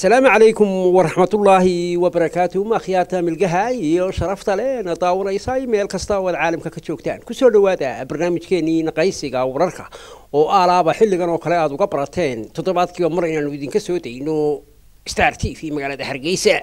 asalaamu calaykum waraxmatullaahi wabarakaatu ma akhyaarta milgaha iyo sharafta leh na daawanaysa meel kasta oo aad caalamka ka joogtaan kusoo dhowaada barnaamijkeenii naqaysiga wararka oo aalaaba xilligan oo kale aad uga barateen toddobaadkiiba mar inaanu idinka soo dayno star t v magaalada hargeysa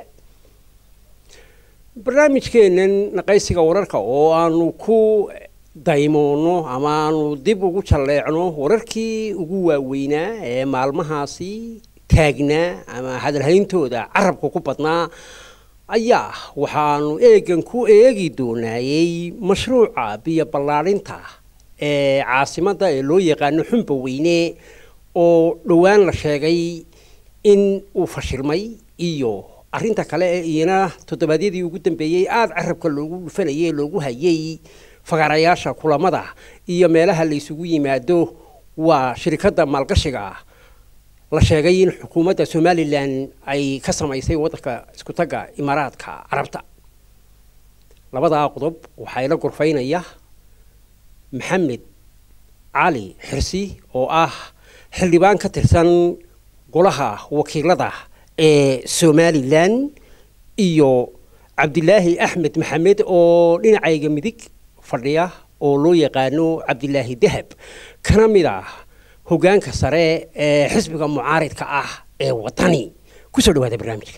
barnaamijkeenan naqaysiga wararka oo aanu ku daymoono ama aanu dib ugu jalleecno wararkii ugu waaweynaa ee maalmahaasi taagnaa ama hadalhayntooda carabka ku badnaa ayaa waxaanu eegan ku eegi doonaayey mashruuca biyo ballaadhinta ee caasimadda ee loo yaqaano xumba weyne oo dhowaan la sheegay in uu fashilmay iyo arrinta kale ee iyana toddobaadyadii ugu dambeeyey aada carabka loogu dhufanayay ee loogu hayay fagaarayaasha kulamada iyo meelaha la isugu yimaado waa shirikadda maalgashiga la sheegay in xukuumadda somalilan ay ka samaysay waddanka isku tagga imaaraadka carabta labadaa qodob waxaa ila gorfaynaya maxamed cali xirsi oo ah xildhibaan ka tirsan golaha wakiilada ee somalilan iyo cabdilaahi axmed maxamed oo dhinacayga midig fadhiya oo loo yaqaano cabdilaahi dahab kana mid ah hogaanka sare ee xisbiga mucaaridka ah ee wadani kusoo dhawaada barnaamijka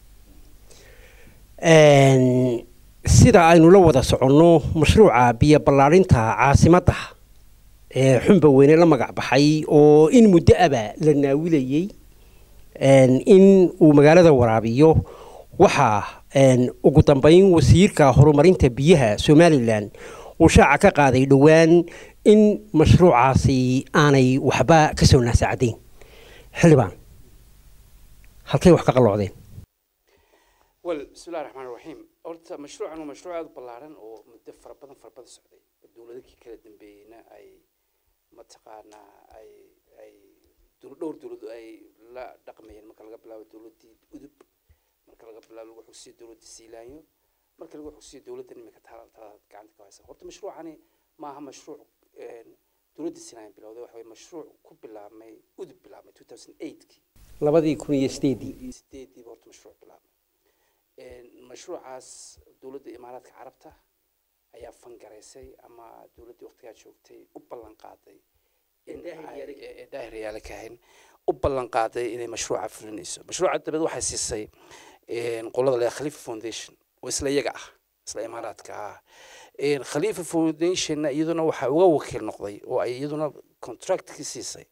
sida aynu la wada soconno mashruuca biyo ballaadhinta caasimadda ee xumba weyne la magac baxay oo in muddo aba la naawilayey in uu magaalada waraabiyo waxaa ugu dambeyn wasiirka horumarinta biyaha somalilan uu shaaca ka qaaday dhowaan in mashruucaasi aanay waxba ka soo naasacadayn xildhibaan halkay wax ka qalloocdeen wel bismillahi raxmaan raxiim horta mashruucan waa mashruuc aada u ballaaran oo muddo fara badan fara badan socday dowladakii kala dambeeyeyna ay mataqaanaa ay ay dhowr dowlad ay la dhaqmayeen marka laga bilaabo dowladdii udub marka laga bilaabo lagu xogsiyo dowladda siilaanyo marka lagu xogsiyo dowladdan imika talada gacanta ka haysa horta mashruucani maaha mashruuc dowladda siilaanyo bilowday waxa weye mashruuc ku bilaabmay udub bilaabmay two thousand eightkii labadii kun iyo sideedii sideediiba horta mashruuc bilaabmay mashruucaas dowladda imaaraadka carabta ayaa fangaraysay ama dowladdii waqtigaa joogtay u ballan qaaday daahir yaala kahayn u ballan qaaday inay mashruuca fulinayso mashruuca dabeed waxay siisay qolada le khalifa foundation oo isla iyaga ah isla imaaraadka ah khalifa foundationna iyaduna waxaa uga wakiil noqday oo ay iyaduna contractkii siisay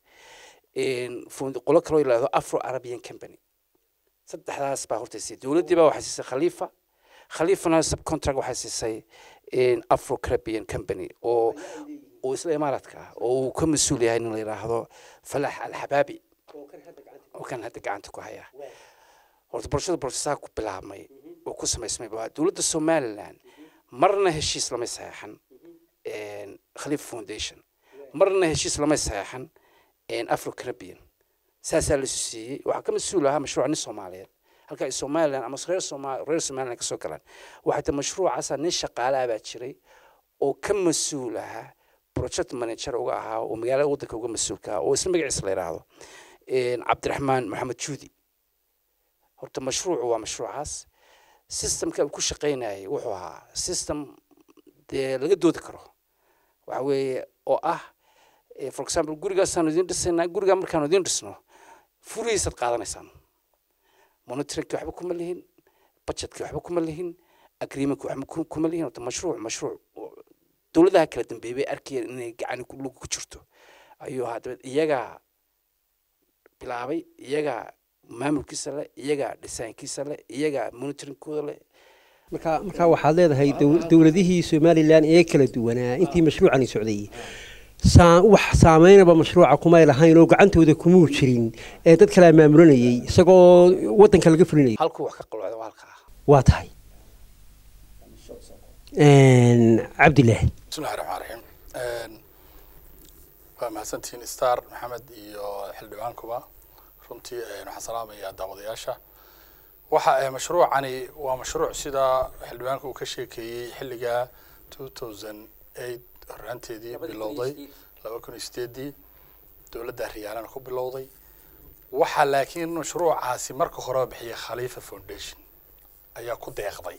qolo kaloo yidhahdo afro arabian company saddexdaas baa horta siisay dowladdii baa waxay siisay khalifa khalifana subcontract waxay siisay afro caribbean company oo oo isla imaaraadka ah oo uu ka mas-uul yahay in la yidhaahdo falax alxabaabi oo kan hadda gacanta ku haya horta bulshada borsasaa ku bilaabmay oo ku samaysmay baa dowladda somaliland marna heshiis lamay saxeexan khalifa foundation marna heshiis lamay saxeexan afro caribbean saasaa la siiyey waxaa ka mas-uul ahaa mashruuc nin soomaaliyeed halka ay somaliland ama reer somal reer somaliland kasoo galaan waxay ta mashruucaasa nin shaqaalaha baa jiray oo ka mas-uul ahaa project manager uga ahaa oo magaalada waddanka uga mas-uulka ah oo isla magaciisa la yidhaahdo cabdiraxmaan maxamed juudi horta mashruucu waa mashruucaas systemka uu ku shaqaynayay wuxuu ahaa system dee laga doodi karo waxa weeye oo ah for example gurigaasaanu idiin dhisaynaa gurigaa markaanu idiin dhisno furihiisaad qaadanaysaan monitoringki waxba kuma lihin budgetkii waxba kuma lihin agreementkii waxba kuma lihin horta mashruuc mashruuc dowladaha kala dambeeyay bay arkayeen inay gacani lug ku jirto ayuu ahaa dabeed iyagaa bilaabay iyagaa maamulkiisa leh iyagaa dhisaankiisa leh iyagaa monitoringkooda leh marka markaa waxaad leedahay dowladihii somalilan ee kala duwanaa intii mashruucani socday wax saameynaba mashruuca kumay lahayn oo gacantooda kumuu jirin ee dad kalea maamulanayay isagoo waddanka laga fulinayay halkuu wax ka qalocda waa halkaa waa tahay cabdilaahi bismillahi raxmaan raxiim waa mahadsantihiin star maxamed iyo xildhibaankuba runtii waxaan salaamayaa daawadayaasha waxa mashruucani waa mashruuc sida xildhibaanka uu ka sheekeeyey xilliga two thousand eight horaanteedii bilowday laba kun iyo sideedii dowladda riyaalana ku bilowday waxaa laakiin mashruucaasi marka horeba bixiyay khaliifa foundation ayaa ku deeqday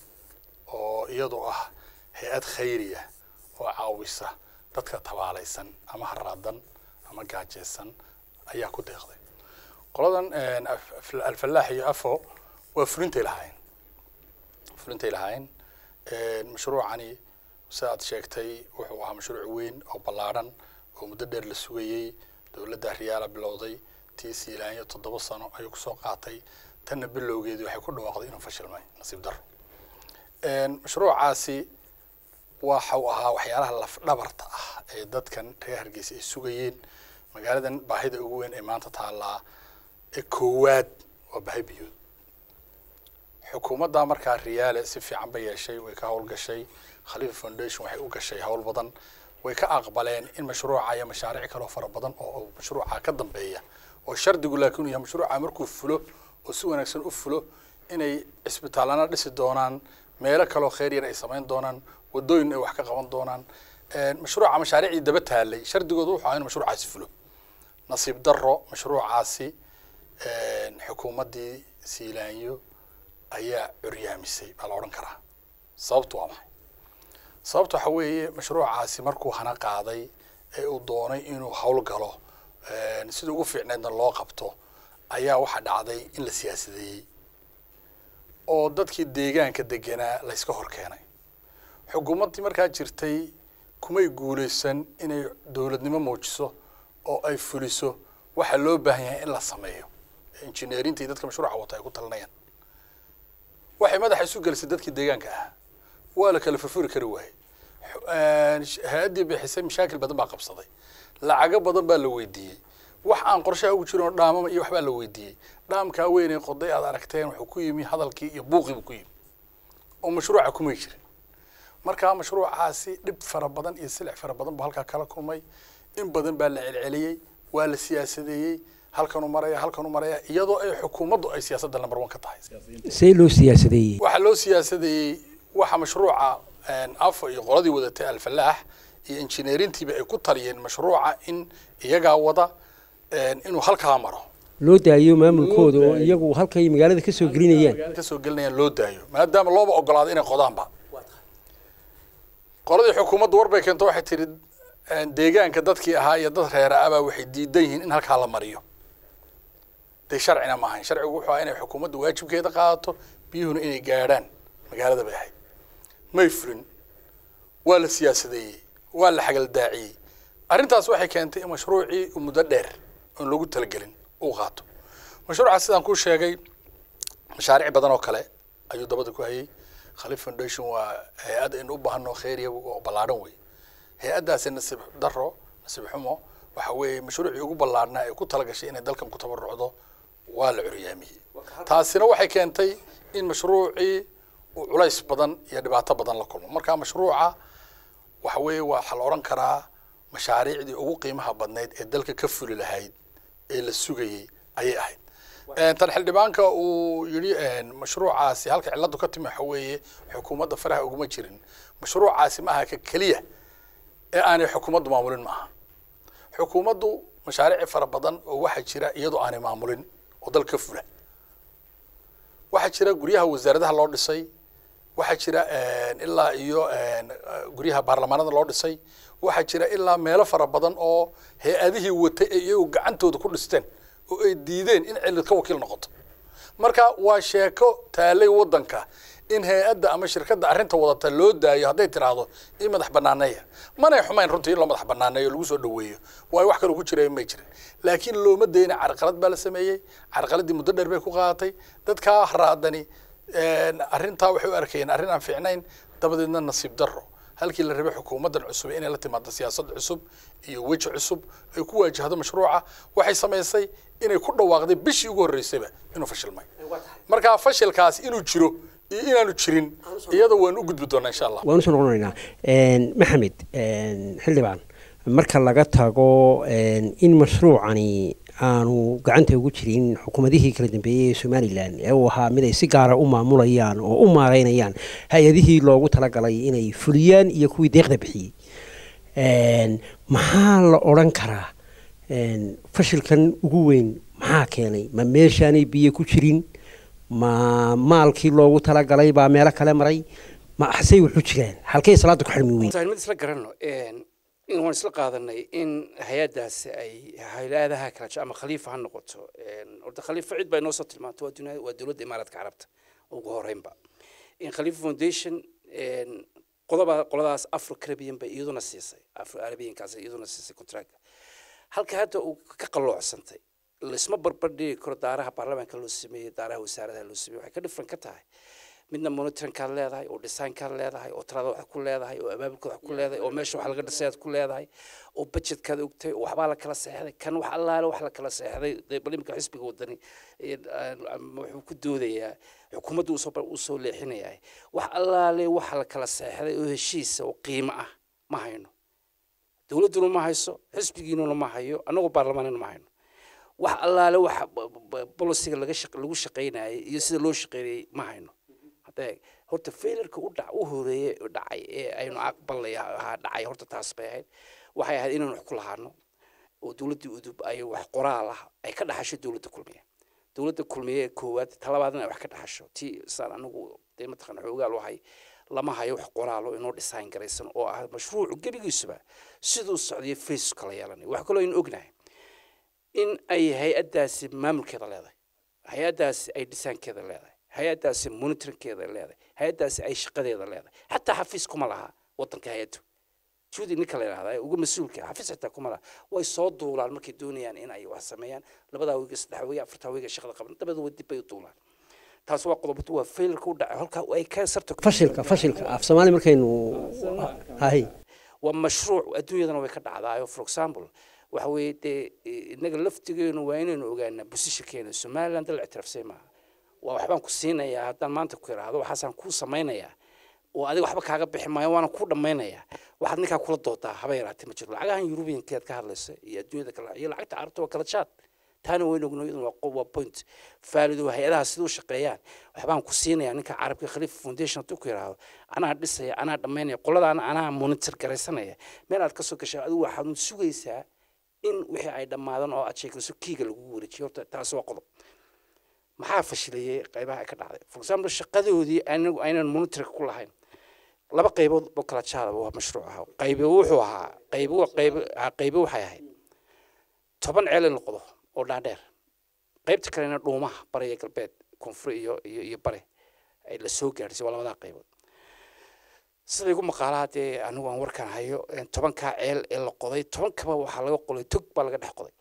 oo iyadu ah hay-ad khayri ah oo caawisa dadka tabaalaysan ama haraadan ama gaajeysan ayaa ku deeqday qoladan alfalaax iyo afo waa fulintay lahaayeen fulintay lahaayeen mashruucani sida aad sheegtay wuxuu ahaa mashruuc weyn oo ballaadhan oo muddo dheer la sugayey dowladda riyaala bilowday tii siilaanyo toddoba sano ayuu kusoo qaatay tanna bilowgeedii waxay ku dhawaaqday inuu fashilmay nasiib daro mashruucaasi waxau ahaa waxyaalaha lafdhabarta ah ee dadkan reer hargeysa ay sugayeen magaaladan baahida ugu weyn ee maanta taallaa ee koowaad waa baahi biyood xukuumadda markaa riyaale si fiican bay yeeshay way ka howlgashay khaliifa foundation waxay u gashay howl badan way ka aqbaleen in mashruuca iyo mashaariic kaloo fara badan oo mashruuca ka dambeeya oo shardigu laakiin yahay mashruuca markuu fulo oo si wanaagsan u fulo inay cisbitaallana dhisi doonaan meelo kaloo kheyr yar ay samayn doonaan wadooyin ay wax ka qaban doonaan mashruuca mashaariicdii daba taalay shardigoodu wuxuu ahaa in mashruucaasi fulo nasiib daro mashruucaasi xukuumaddii siilaanyo ayaa curyaamisay baa la odhan karaa sababtu waa maxay sababta waxa weeye mashruucaasi markuu hana qaaday ee uu doonay inuu howl galo sida ugu fiicneedna loo qabto ayaa waxaa dhacday in la siyaasadeeyey oo dadkii deegaanka deganaa layska hor keenay xukuumaddii markaa jirtay kumay guulaysan inay dowladnimo muujiso oo ay fuliso waxaa loo baahan yahay in la sameeyo injineerinta iyo dadka mashruuca wata ay ku talinayaan waxay madaxa isu gelisay dadkii deegaanka ahaa waa la kala furfuri kari waayey hay-addii bixisay mashaakil badan baa qabsaday lacago badan baa la weydiiyey wax aan qorshaha ugu jirin oo dhaamama iyo waxbaa la weydiiyey dhaamkaa weynee qoday aad aragteen wuxuu ku yimi hadalkii iyo buuqiibu ku yimi oo mashruuca kumay jirin markaa mashruucaasi dhib fara badan iyo silic fara badan buu halkaa kala kulmay in badan baa la celceliyey waa la siyaasadeeyey halkanu maraya halkanu maraya iyadoo ay xukuumaddu ay siyaasadda number one ka tahay see loo siyaasadeeyey waxaa loo siyaasadeeyey waxa mashruuca afo iyo qoladii wadatay alfalaax iyo injineerintiiba ay ku taliyeen mashruuca in iyagaa wada inuu halkaa maro loo daayo maamulkooda oo iyagu halkay magaalada ka soo gelinayaan kasoo gelinayaan loo daayo maadaama looba ogolaaday inay qodaanba qoladii xukuumaddu warbay keento waxay tihi deegaanka dadkii ahaa iyo dad reera abaa waxay diidan yihiin in halkaa la mariyo dee sharcina ma ahayn sharcigu wuxuu ahaa inay xukuumaddu waajibkeeda qaadato biyuhuna inay gaadhaan magaalada bay ahayd may fulin waa la siyaasadeeyey waa la xagaldaaciyey arrintaas waxay keentay in mashruucii muddo dheer oon loogu talagelin uu qaato mashruuca sidaan kuu sheegay mashaariic badan oo kale ayuu dabada ku hayay khaliif foundation waa hay-ad aynu u baahano kheyriya oo ballaadhan wey hay-addaasi nasiib daro nasiib xumo waxa weeye mashruucii ugu ballaadhnaa ee ku talagashay inay dalkan ku tabarucdo waa la curyaamiyey taasina waxay keentay in mashruucii uu culays badan iyo dhibaato badan la kulmo marka mashruuca waxa weeye waxaa la odhan karaa mashaariicdii ugu qiimaha badnayd ee dalka ka fuli lahayd ee la sugayey ayay ahayd tan xildhibaanka uu yidhi mashruucaasi halka ciladu ka timi waxa weeye xukuumadda faraha uguma jirin mashruucaasi ma aha ka keliya ee aanay xukuumaddu maamulin ma aha xukuumaddu mashaariic fara badan oo waxaa jira iyadoo aanay maamulin oo dalka ka fula waxaa jira guryaha wasaaradaha loo dhisay waxaa jira ilaa iyo guryaha baarlamaanada loo dhisay waxaa jira ilaa meelo fara badan oo hay-adihii watay ee iyagu gacantooda ku dhisteen oo ay diideen in cilid ka wakiil noqoto marka waa sheeko taalay waddanka in hay-adda ama shirkadda arrinta wadata loo daayo hadday tiraahdo in madax banaaneeya manay xumayn runtii in loo madax banaaneeyo lagu soo dhaweeyo waayo wax kaloo ku jira may jirin laakiin looma dayna carqalad baa la sameeyey carqaladdii muddo dheer bay ku qaadatay dadkaa haraadani arrintaa waxay u arkayeen arrin aan fiicnayn dabadeedna nasiib darro halkii la rabay xukuumaddan cusub inay la timaado siyaasad cusub iyo weji cusub ay ku waajahdo mashruuca waxay samaysay inay ku dhawaaqday bishii ugu horreysayba inuu fashilmay marka fashilkaas inuu jiro iyo inaanu jirin iyada waanu u gudbi doonaa insha allah waan usoo noqonaynaa maxamed xildhibaan marka laga tago in mashruucani aanu gacanta ugu jirin xukuumadihii kala dambeeyey ee somalilan ee uu ahaa mid ay si gaara u maamulayaan oo u maareynayaan hay-adihii loogu talagalay inay fuliyaan iyo kuwii deeqda bixiyey maxaa la odhan karaa fashilkan ugu weyn maxaa maxaa keenay ma meeshaanay biyo ku jirin ma maalkii loogu talagalay baa meelo kale maray ma xasay wuxuu jiraan halkay salaada ku xirmi weyn mid isla garanno in waan isla qaadanay in hay-adaasi ay hay-adaha kala jir ama khaliifa ha noqoto horta khaliifa cid baa inoo soo tilmaantay waa dunia waa dowladda imaaraadka carabta ugu horeynba in khaliifa foundation qodoba qoladaas afro caribbean bay iyaduna siisay afro arabiankaas iyaduna siisay contract halka hadda uu ka qaloocsantay laisma barbardhigi karo daaraha baarlamaanka loo sameeyey daaraha wasaaradaha loo sameeyey waxay ka dhifran ka tahay midna monitoringkaad leedahay oo designkaad leedahay oo talada wax ku leedahay oo abaabulkaad wax ku leedahay oo meesha wax laga dhisayaad ku leedahay oo budgetkaad ogtay oo waxbaa la kala seexday kan wax allaale wax la kala seexday dee bal imika xisbiga wadani wuxuu ku doodayaa xukuumadda usoo usoo leexinayaa wax allaale wax la kala seexday oo heshiisa oo qiimo ah ma hayno dowladduna ma hayso xisbigiinuna ma hayo annagoo baarlamaanina ma hayno wax allaale wax bolisiga laga lagu shaqaynayay iyo sida loo shaqaynayay ma hayno hadee horta failarka u dhac u horeeyey dhacay ee aynu aqbalay ahaa dhacay horta taas bay ahayd waxay ahayd inaynu wax ku lahaano oo dowladdii udub ay wax qoraal ah ay ka dhaxasho dowladda kulmiye dowladda kulmiye ee koowaad talabaadna ay wax ka dhaxasho tii saan anagu dee mataqaan xoogaal wahay lama hayo wax qoraalo inoo design garaysan oo ah mashruucu gebigiisuba siduu socdiyo face kala yeelanay wax kaloo aynu ognahay in ay hay-addaasi maamulkeeda leedahay hay-addaasi ay dhisaankeeda leedahay hay-addaasi monitoringkeeda leedahay hay-addaasi ay shaqadeeda leedahay xataa xafiis kuma laha wadanka hay-addu juudi ninka la yidhahda uga mas-uulka xafiis xitaa kuma laha way soo duulaan markay doonayaan in ay wax sameeyaan labadaa wiiga saddex wiiga afartaa wiiga shaqada qaban dabadeed dib bay u duulaan taas waa qodobatu waa failarka u dhacay halkaa ay ka sarto fashilka fashilka af soomaali markaynu hay waa mashruuc adduunyadana way ka dhacdaayo for example waxa weeye dee innaga laftigeenu waa inaynu ogaanaa busishakeena somaliland dal ictiraafsay maaha waa waxbaan ku siinayaa haddaan maanta ku idhaahdo waxaasaan kuu samaynayaa oo adiga waxba kaaga bixi maayo waana kuu dhammaynayaa waxaad ninkaa kula doodaa haba yaraatee ma jiro lacagahan yurubiyankeed ka hadlaysa iyo adduunyada kale iyo lacagta carabta waa kala jaad taana waynu ogno iyaduna waa point faalido hay-adaha siduu shaqeeyaan waxbaan ku siinayaa ninka carabka khalifa foundation hadduu ku yidhaahdo anaa dhisaya anaa dhammaynaya qoladaana anaa monitor garaysanaya meel aad kasoo gashaa adigu waxaad sugaysaa in wixii ay dhammaadaan oo aad sheegayso kiiga lagu wareejiyo horta taas waa qodob maxaa fashilayay qaybaha ay ka dhacday for example shaqadoodii anagu aynan monitorka ku lahayn laba qaybood oo kala jaada waa mashruuc ahaa qaybe wuxuu ahaa qaybo qaybo qaybo waxay ahayd toban ceel in la qodo oo dhaadheer qaybta kalena dhuumaha bari iyo galbeed koonfur iyo iyo iyo bari ay la soo gaadhisay waa labadaa qaybood sida igu maqaalaha dee anigu aan warkan hayo tobankaa ceel ee la qoday tobankaba waxaa laga qoday tog baa laga dhex qoday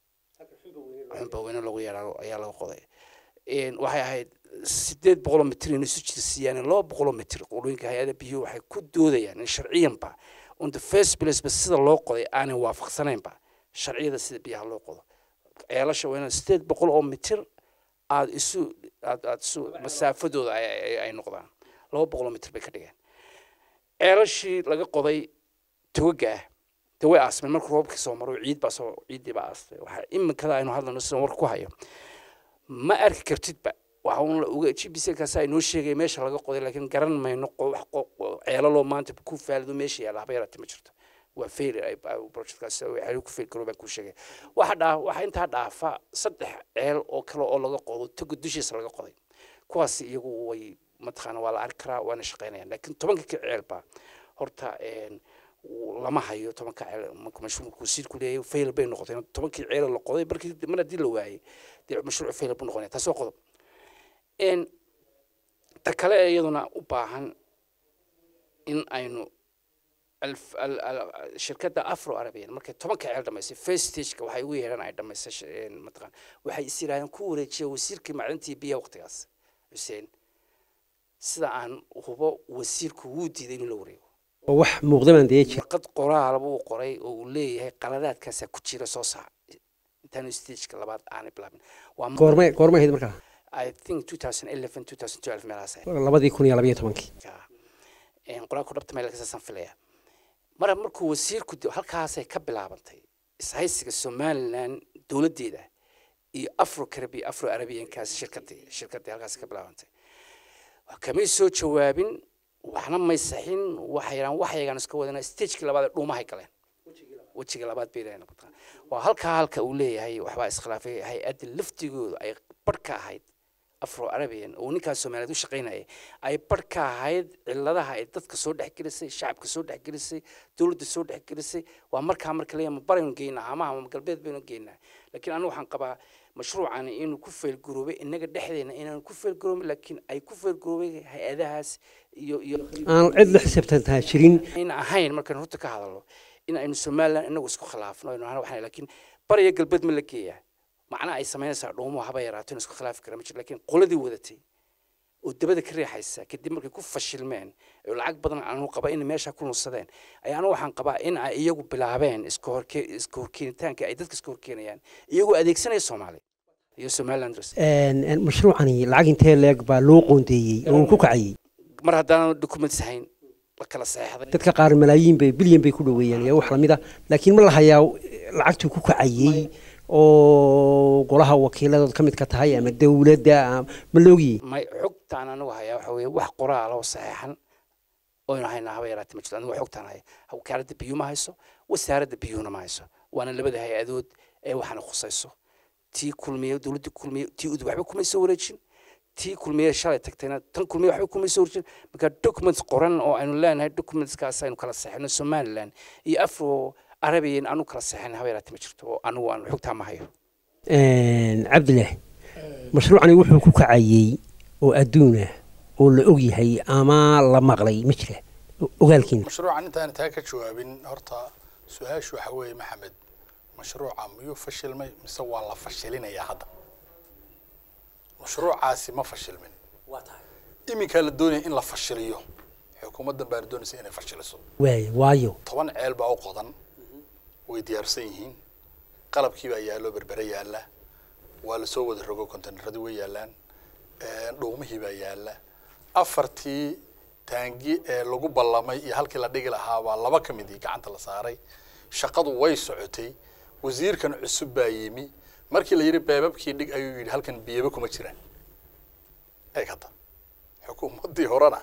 xunba weyne lagu yeedhaa ayaa laga qoday waxay ahayd sideed boqoloo mitir inay isu jirsiiyaan laba boqoloo mitir qolooyinka hay-ada biyuhu waxay ku doodayaan in sharciyanba on the first place ba sida loo qoday aanay waafaqsanaynba sharciyada sida biyaha loo qodo ceelasha waa inaan sideed boqol oo mitir aada isu aad aad isu masaafadooda ay noqdaan laba boqoloo mitir bay ka dhigeen ceelashii laga qoday togaga ah de way aasmeen markuu roobkii soo maro ciid baa soo ciiddii baa aastay waxaa iminkada aynu hadlayno sidan war ku hayo ma arki kartidba waxa uun uga g b c kaasa inoo sheegaya meesha laga qoday laakiin garan mayno wax ceelaloo maanta ku faalido meesha yaalla haba yaraatee ma jirto waa fail projectkaas waxay ku fail garoo baan kuu sheegay waxa dhaa waxa intaa dhaafa saddex ceel oo kale oo laga qodo toga dushiisa laga qoday kuwaas iyagu way mataqaana waa la arki karaa waana shaqaynayaan laakiin tobanka ka ceelba horta lama hayo tobanka ceel marka mashruucku wasiirku leeyahay fail bay noqotay tobankii ceel la qoday markii mar haddii la waayey dee mashruuc fail buu noqonaya taas waa qodob ta kale ee iyaduna u baahan in aynu shirkadda afro arabian markay tobanka ceel dhamaysay first stageka waxay ugu yeedhaan ay dhamaysay mataqaan waxay is yidhahdeen ku wareejiya wasiirkii macdintii biyaha waqtigaas xuseen sida aan hubo wasiirku wuu diiday in la wareego oo wax muuqda baan dee jir warqad qoraal buu qoray oo uu leeyahay qaladaadkaasaa ku jira soo saac intaanu stageka labaad aanay bilaabin waa goormay goormay ahayd markaa i think 2011 2012 meelahaas ahayd labadii kun iyo labayo tobankii qoraalku dhabta meel kasaasaan filaya mar markuu wasiirku halkaasay ka bilaabantay ishaysiga somaliland dowladdeeda iyo afro carabi afro arabiankaas shirkadii shirkadii halkaas ka bilaabantay kamay soo jawaabin waxna may saxin waxay yidhahan waxyagaan iska wadana stagekii labaad ee dhuumahay galeen wejiga labaad bay leeyahay mataqaan waa halkaa halka uu leeyahay waxbaa iskhilaafay hay-adda laftigooda ay barh ka ahayd afro arabian oo ninkaas soomaaliyeed u shaqaynayay ay barh ka ahayd ciladaha ay dadka soo dhexgelisay shacabka soo dhexgelisay dowladda soo dhexgelisay waa markaa marka leeyahay ma baraynu geynaa amaha ma galbeed baynu geynaa laakiin anigu waxaan qabaa mashruucani inuu ku feelgaroobay innaga dhexdeena inaan ku feelgaroobin laakiin ay ku feelgaroobay hay-adahaas iyo iyo aan cid la xisaabtantaa jirin ayna ahayn markaan horta ka hadalno in aynu somalilan inagu isku khilaafno aynu ahaan waxaan laakiin bariya galbeed ma la geeyaa macnaha ay samaynaysaa dhuumo haba yaraato in isku khilaafi kara ma jiro laakiin qoladii wadatay oo dabada ka riixaysa kadib markay ku fashilmeen oo lacag badan aanu qaba in meesha ku nunsadeen ayaa anigu waxaan qabaa in ay iyagu bilaabeen iska horke iska horkeenitaanka ay dadka iska horkeenayaan iyagoo adeegsanaya soomaali iyo somalilanders Een, een, mashruucani lacag intee leeg baa loo qoondeeyey oo uu ku kacayey mar haddaanan documents hayn la kala saxeexday dadka qaar malaayiin bay bilyan bay ku dhoweeyaan iyo wax lamid a laakiin ma la hayaa lacagtuu ku kacayey oo golaha wakiiladood ka mid ka tahay ama dowladda ama- ma loogiyey may xogtaan anigu hayaa waxa weeye wax qoraal oo saxeexan oynu haynaa haba yaraatee ma jirto anigu xogtaan haya wakaaladda biyuu ma hayso wasaaradda biyuuna ma hayso waana labada hay-adood ee waxaana khusayso tii kulmiye dowladda kulmiye tii udub waxba kumay soo wareejin tii kulmiye shalay tagtayna tan kulmiye waxba kumay soo wareejin marka documents qoran oo aynu leenahay documentskaas aynu kala saxino somaliland iyo afro arabiyan anu kala saxin haba yaraatee ma jirto oo anigu aan xogtaa ma hayo Een, cabdilah mashruucani wuxuu ku kacayey oo adduun ah oo la og yahay ama la maqlay ma jira O- ogaalkiina mashruucan intaan taa ka jawaabin horta su-aashu waxa weeye maxamed mashruuca miyuu fashilmay mise waa la fashilinayaa hadda mashruucaasi ma fashilmin iminkaa la doonaya in la fashiliyo xukuumaddan baana doonaysa inay fashiliso waay waayo toban ceel baa u qodan way diyaarsan yihiin qalabkii baa yaallo berbere yaalla waa lasoo wada rogo konteynaradii way yaallaan dhuumihii baa yaalla afartii taangi ee lagu ballamay iyo halkii la dhigi lahaa baa laba ka midii gacanta la saaray shaqadu way socotay wasiirkan cusub baa yimi markii la yidhi beebabkii dhig ayuu yidhi halkan biyaba kuma jiraan eeg hadda xukuumaddii horena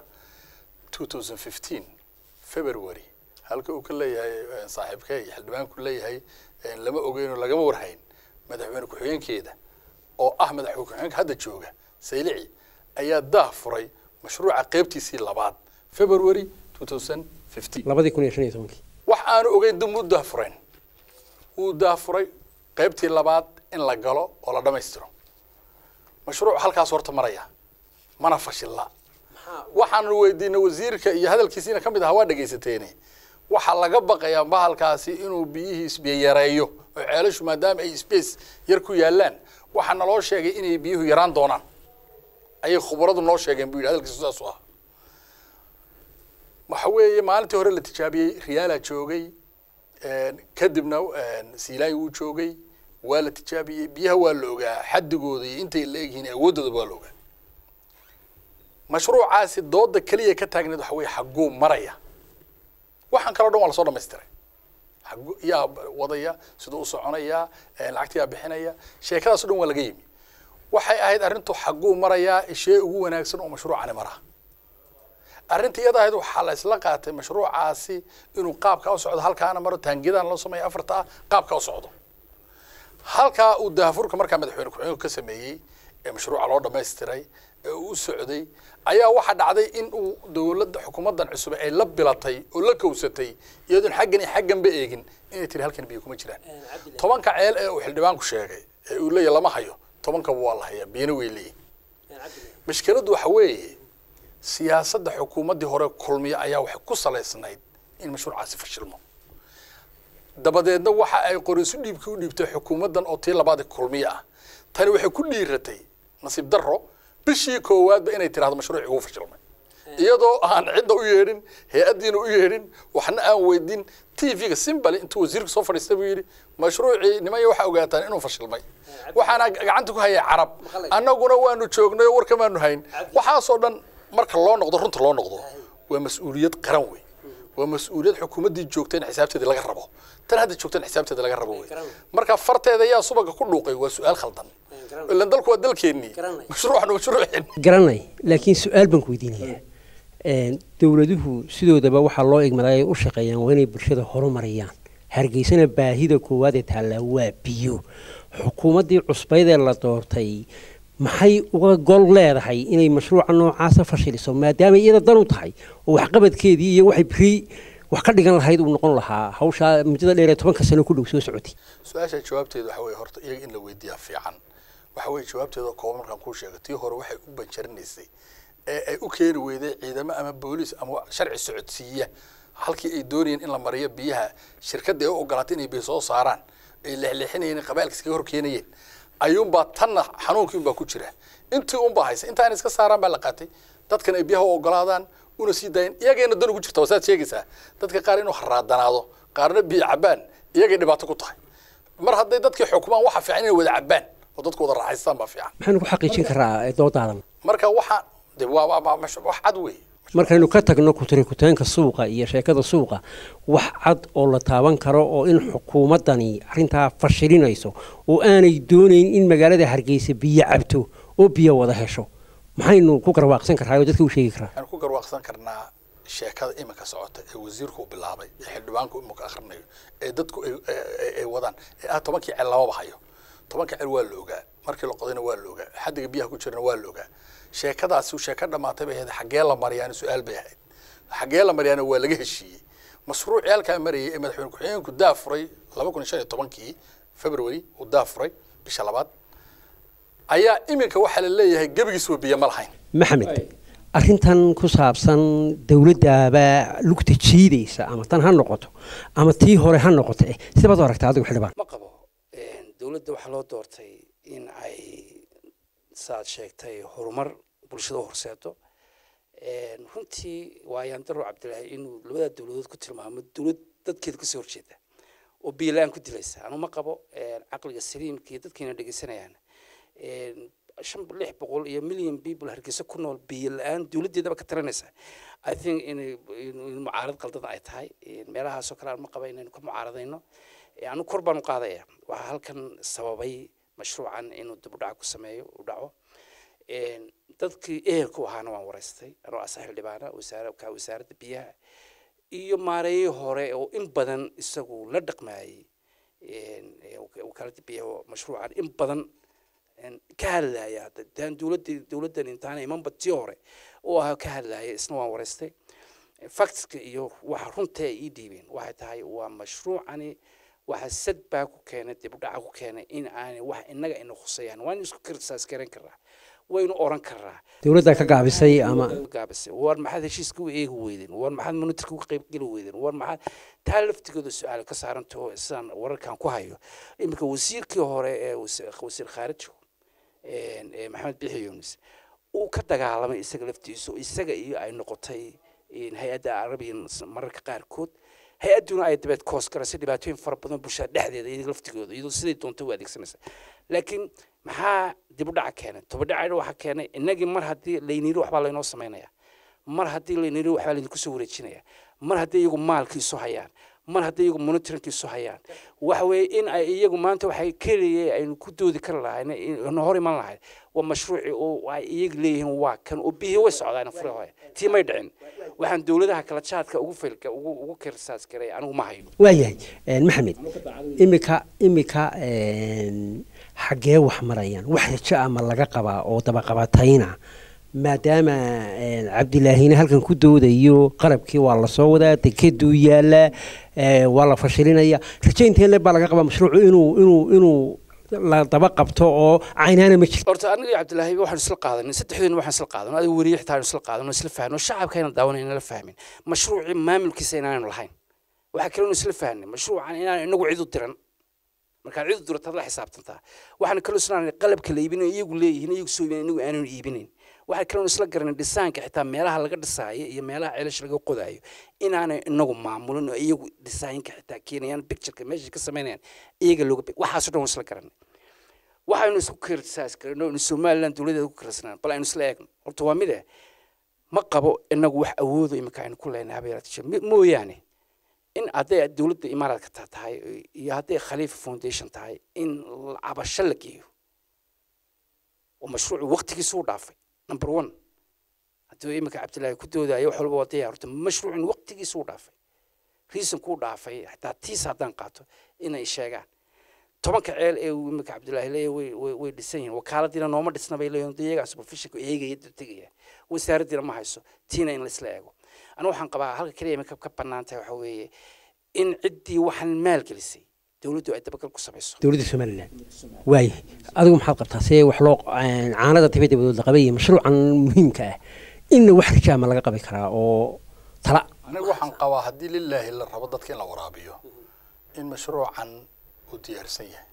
2015 february halka uu ka leeyahay eh, saaxiibkee iyo xildhibaanku leeyahay eh, lama ogeynoo lagama warhayn madaxweyne ku-xigeenkeeda oo ah madaxweyne ku-xigeenka hadda jooga saylici ayaa daah furay mashruuca qeybtiisii labaad february 2015 labadii kun iyo shan iyo tobankii wax aanu ogeyn dib u daahfurayn wuu daafuray qaybtii labaad in la galo oo la dhammaystiro mashruuc halkaas horta maraya mana fashilla waxaanu weydiinay wasiirka iyo hadalkiisiina ka mid ahaa waa dhegaysateene waxaa laga baqayaa bahalkaasi inuu biyihii isbiya yareeyo oo ceelashu maadaama ay space yar ku yaallaan waxaa naloo sheegay inay biyuhu yaraan doonaan ayay khubaradu noo sheegeen buu yidhi hadalkiisu saas u ah waxa weeye maalintii hore la tijaabiyey riyaalaa joogay een, kadibna een, siilaay wuu joogay waa la tijaabiyey biyaha waa la ogaa xadigooda iyo intay la egyihiin awooddooda waa la ogaa mashruucaasi dooda keliya ka taagneed waxa weeye xagguu maraya waxaan kaloo dhan waa lasoo dhamaystiray xagu yaa wadaya siduu u soconaya een, lacagta yaa bixinaya sheekadaas o dhan waa laga yimi waxay ahayd arrintu xagguu marayaa ishee ugu wanaagsan oo mashruucani maraa arrinta iyada ahayd waxaa la isla qaatay mashruucaasi inuu qaabka u socdo halkaana maro taangiyadan loo sameeya afarta ah qaabka u socdo halkaa uu daafurka markaa madaxweyne ku-xigeenku ka sameeyey ee mashruuca loo dhamaystiray ee uu u socday ayaa waxaa dhacday in uu dowladda xukuumaddan cusub ay la bilatay oo la kowsatay iyadoon xaggan iyo xagganba eegin inay tiri halkan biyo kuma jiraan tobanka ceel ee uu xildhibaanku sheegay ee uu leeyahy lama hayo tobankaba waa la hayaa biyana way leeyihin mashkiladdu waxa weeye siyaasadda xukuumaddii hore kulmiye ayaa waxay ku salaysnayd in mashruucaasi fashilmo dabadeedna waxa ay qorisu dhiibkii u dhiibtay xukuumaddan oo tii labaad ee kulmiye ah tani waxay ku dhiiratay nasiib darro bishii koowaadba inay tirahdo mashruucii wuu fashilmay iyadoo aan cidda u yeedhin hay-addiina u yeedhin waxna aan weydin t v-ga simbali intuu wasiirku soo fadhiistay buu yidhi mashruucii nimanya waxaa ogaataan inuu fashilmay waxaana gacanta ku hayay carab annaguna waanu joognay oo warkamaanu hayn waxaasoo dhan marka loo noqdo runta loo noqdo waa mas-uuliyad qaran wey waa mas-uuliyad xukuumaddii joogta in xisaabteedii laga rabo tan hadda joogta in xisaabteeda laga rabo wey marka farteeda yaa subaga ku dhuuqay waa su-aal khaldan ilan dalku waa dalkeennii mashruucna mashruuceen garanay laakiin su-aal baan ku weydiinayaa Een, dowladuhu sidoodaba waxaa loo igmaday ay u shaqeeyaan waa inay bulshada horumariyaan hargeysana baahida koowaad ee taallaa waa biyo xukuumaddii cusbayd ee la doortay maxay uga gol leedahay inay mashruuca noocaasa fashiliso maadaama iyada dan u tahay oo waxqabadkeedii iyo waxay beri wax ka dhigan lahayd uu noqon lahaa hawshaa muddada dheer ee tobanka sano ku dhow soo socotay su-aasha jawaabteedu waxa weye horta iyaga in la weydiiyaa fiican waxa weye jawaabteeda kooban markaan kuu sheego tii hore waxay u banjarinaysay ee ay u keeni weyday ciidamo ama booliis ama sharci socodsiiya halkii ay doonayeen in la mariyo biyaha shirkadda ay u ogolaatay inay biyo soo saaraan ay leexleexinayeen qabailka iskaga hor keenayeen ayuunbaa tanna xanuunkii unbaa ku jira intii unbaa haysa intaan iska saaraan baa la qaatay dadkan ay biyaha u ogolaadaan una sii daayeen iyagayna dan ugu jirta waa saad sheegaysaa dadka qaar inuu haraadanaado qaarna biyo cabaan iyagay dhibaato ku tahay mar hadday dadkii xukumaan waxa fiican inay wada cabaan oo dadku wada raaxaystaan baa fiican maxaynu ku xaqiijin karaa doodaadan marka waxa de waa waa waa mash- wax cad wey markaynu ka tagno kutirikuteenka suuqa iyo sheekada suuqa wax cad oo la taaban karo oo in xukuumaddani arrintaa fashilinayso oo aanay doonayn in magaalada hargeysa biyo cabto oo biyo wada hesho maxaynu ku garwaaqsan karraa oo dadka u sheegi karaa waxaan ku garwaaqsan karnaa sheekada iminka socota ee wasiirku uu bilaabay ee xildhibaanku iminka akhrinayo ee dadku ay- ay ay wadaan ee ah tobankii cel lamaba hayo tobanka cel waa la ogaa markii la qodayna waa la ogaa xaddiga biyaha ku jirana waa la ogaa sheekadaasi sheeko dhamaatay bay ahayd xaggee la mariyaana su-aal bay ahayd xaggee la mariyaana waa laga heshiiyey mashruucii halkaa marayay ee madaxweyne ku-xigeenku daafuray laba kun iyo shan iyo tobankii february uu daafuray bisha labaad ayaa iminka waxaa la leeyahay gebigiisba biyo ma lahayn maxamed arrintan ku saabsan dowladdaaba lugta jiidaysa ama tan ha noqoto ama tii hore ha noqoto eh sidabaad u aragtaa adigu xildhibaan ma qabo dowladda waxaa loo doortay in ay saad sheegtay horumar bulshada u horseedo runtii waa yaandaro cabdilaahi inuu labada dowladood ku tilmaamo dowlad dadkeeda kasoo horjeeda oo biilaan ku dilaysa anu ma qabo caqliga saliimka iyo dadkiina dhegeysanayaan shan lix boqol iyo million people hargeysa ku nool biyo la-aan dowladdeedaba ka taranaysa i think inay in mucaarad qaldada ay tahay meelahaasoo kale aan ma qaba inaynu ka mucaaradayno anu kor baan u qaadaya waxaa halkan sababay mashruucan inuu dib u dhac ku sameeyo u dhaco dadkii ehelka u ahaana waan waraystay anoo asa xildhibaana wasaara ka wasaaradda biyaha iyo maareeyii hore oo in badan isagu la dhaqmayay wakaaladda biyaha oo mashruucan in badan ka hadlaya hadda daan dowladda dowladdan intaana imanba tii hore oo ahaa ka hadlaya isna waan waraystay factska iyo waxa runta ay ii dhiibeen waxay tahay waa mashruucani waxa sad baa ku keenay dib u dhaca ku keenay in aanay wax innaga ina khusayaan waan isku kirsaas garan karaa waynu oran karaa dowladdaa ka gaabisay ama gaabisay war maxaad heshiiska u eegi weydeen war maxaad monitorka uga qayb geli weydeen war maxaad taa laftigooda su-aal ka saarantaho sidaan wararkan ku hayo iminka wasiirkii hore ee wasiir khaarijo maxamed bixi yunis uu ka dagaalamay isaga laftiisu isaga iyo ay noqotay hay-adda arabian mararka qaarkood hay-adduna ay dabeed koos garasay dhibaatooyin fara badan bulshada dhexdeeda iyaga laftigooda iyadoo siday doonta u adeegsanaysa laakiin maxaa dib u dhaca keenay tobadhacayna waxaa keenay innagii mar haddii layniri waxbaa laynoo samaynaya mar haddii layniri waxbaa laydinku soo wareejinaya mar haddii iyagu maalkiisu hayaan mar haddii iyagu monitoringkiisu hayaan waxa weeye in ay iyagu maanta waxay keliya aynu ku doodi kari lahayn na hor iman lahayd waa mashruuci oo ay iyaga leeyihiin waa kan oo biyihii way socdaan fure hore tii may dhicin waxaan dowladaha kala jaadka ugu filka ugu ugu kirsaas garay anigu ma hayo waayahay maxamed imika imika xaggee wax marayaan wax rajo ama laga qabaa oo dabaqabatayna maadaama cabdilaahina halkan ku doodayo qalabkii waa lasoo wadaa dekeduu yaalaa waa la fashilinaya rajo intee baa laga qabaa mashruucu inuu inuu inuu la daba qabto oo caynaana ma jirto horta aniga iyo cabdilaahi waxaan isla qaadanay saddexdeena waxaan isla qaadanay adiga weriye xitaa isla qaadanay isla fahno shacabka ayna daawanay inala fahmin mashruucii maamulkiisa inaanu lahayn waxaa kale isla fahnay mashruucan inaan inagu cid u diran markaad cid u dirataad la xisaabtantaa waxaan kaloo isla qalabka la iibinayo iyagu leeyihiin iyagu soo iibinayn inagu aanan iibinayn waxaan kaloo isla garanay dhisaanka xitaa meelaha laga dhisaayo iyo meelaha ceelasha laga qodaayo inaanay inagu maamulin oo iyagu dhisaayinka xitaa keenayaan pictureka meesha ka samaynayaan iyaga looga waxaasoo dhan waan isla garanay waxaynu isku kirsaas garano in somaliland dowladeeda ku kirsanaan bal aynu isla eegno horta waa mide ma qabo inagu wax awoodo imika aynu ku leenahay habeeratisha mooyaane in hadday dowladda imaaraadka ta tahay iyo hadday khaliifa foundation tahay in cabasho la geeyo oo mashruucu waqtigiisu u dhaafay number one hadduu iminka cabdillaahi ku doodayo wax walba waa diyaar horta mashruucin waqtigiisu u dhaafay reason kuu dhaafay xataa tiis haddaan qaato inay sheegaan tobanka ceel ee uu imika cabdullaahi leeya way way way dhisan yihiin wakaaladiina nooma dhisna bay leeyihin iyagaa supervisionka eegaya tegaya wasaaraddiina ma hayso tiina in laisla eego anigu waxaan qabaa halka keliya imika ka bannaan tahay waxaa weeye in ciddii waxaan maalgelisay dowladdu ay dabagal ku samayso dowladda somalilan waaye adigu maxaad qabtaa see wax loo caanada tiba dabadood la qabay mashruucan muhiimka ah inna wax rijaama laga qabi karaa oo tala anigu waxaan qabaa haddii lilaahi la rabo dadka in la waraabiyo in mashruucan uu diyaarsan yahay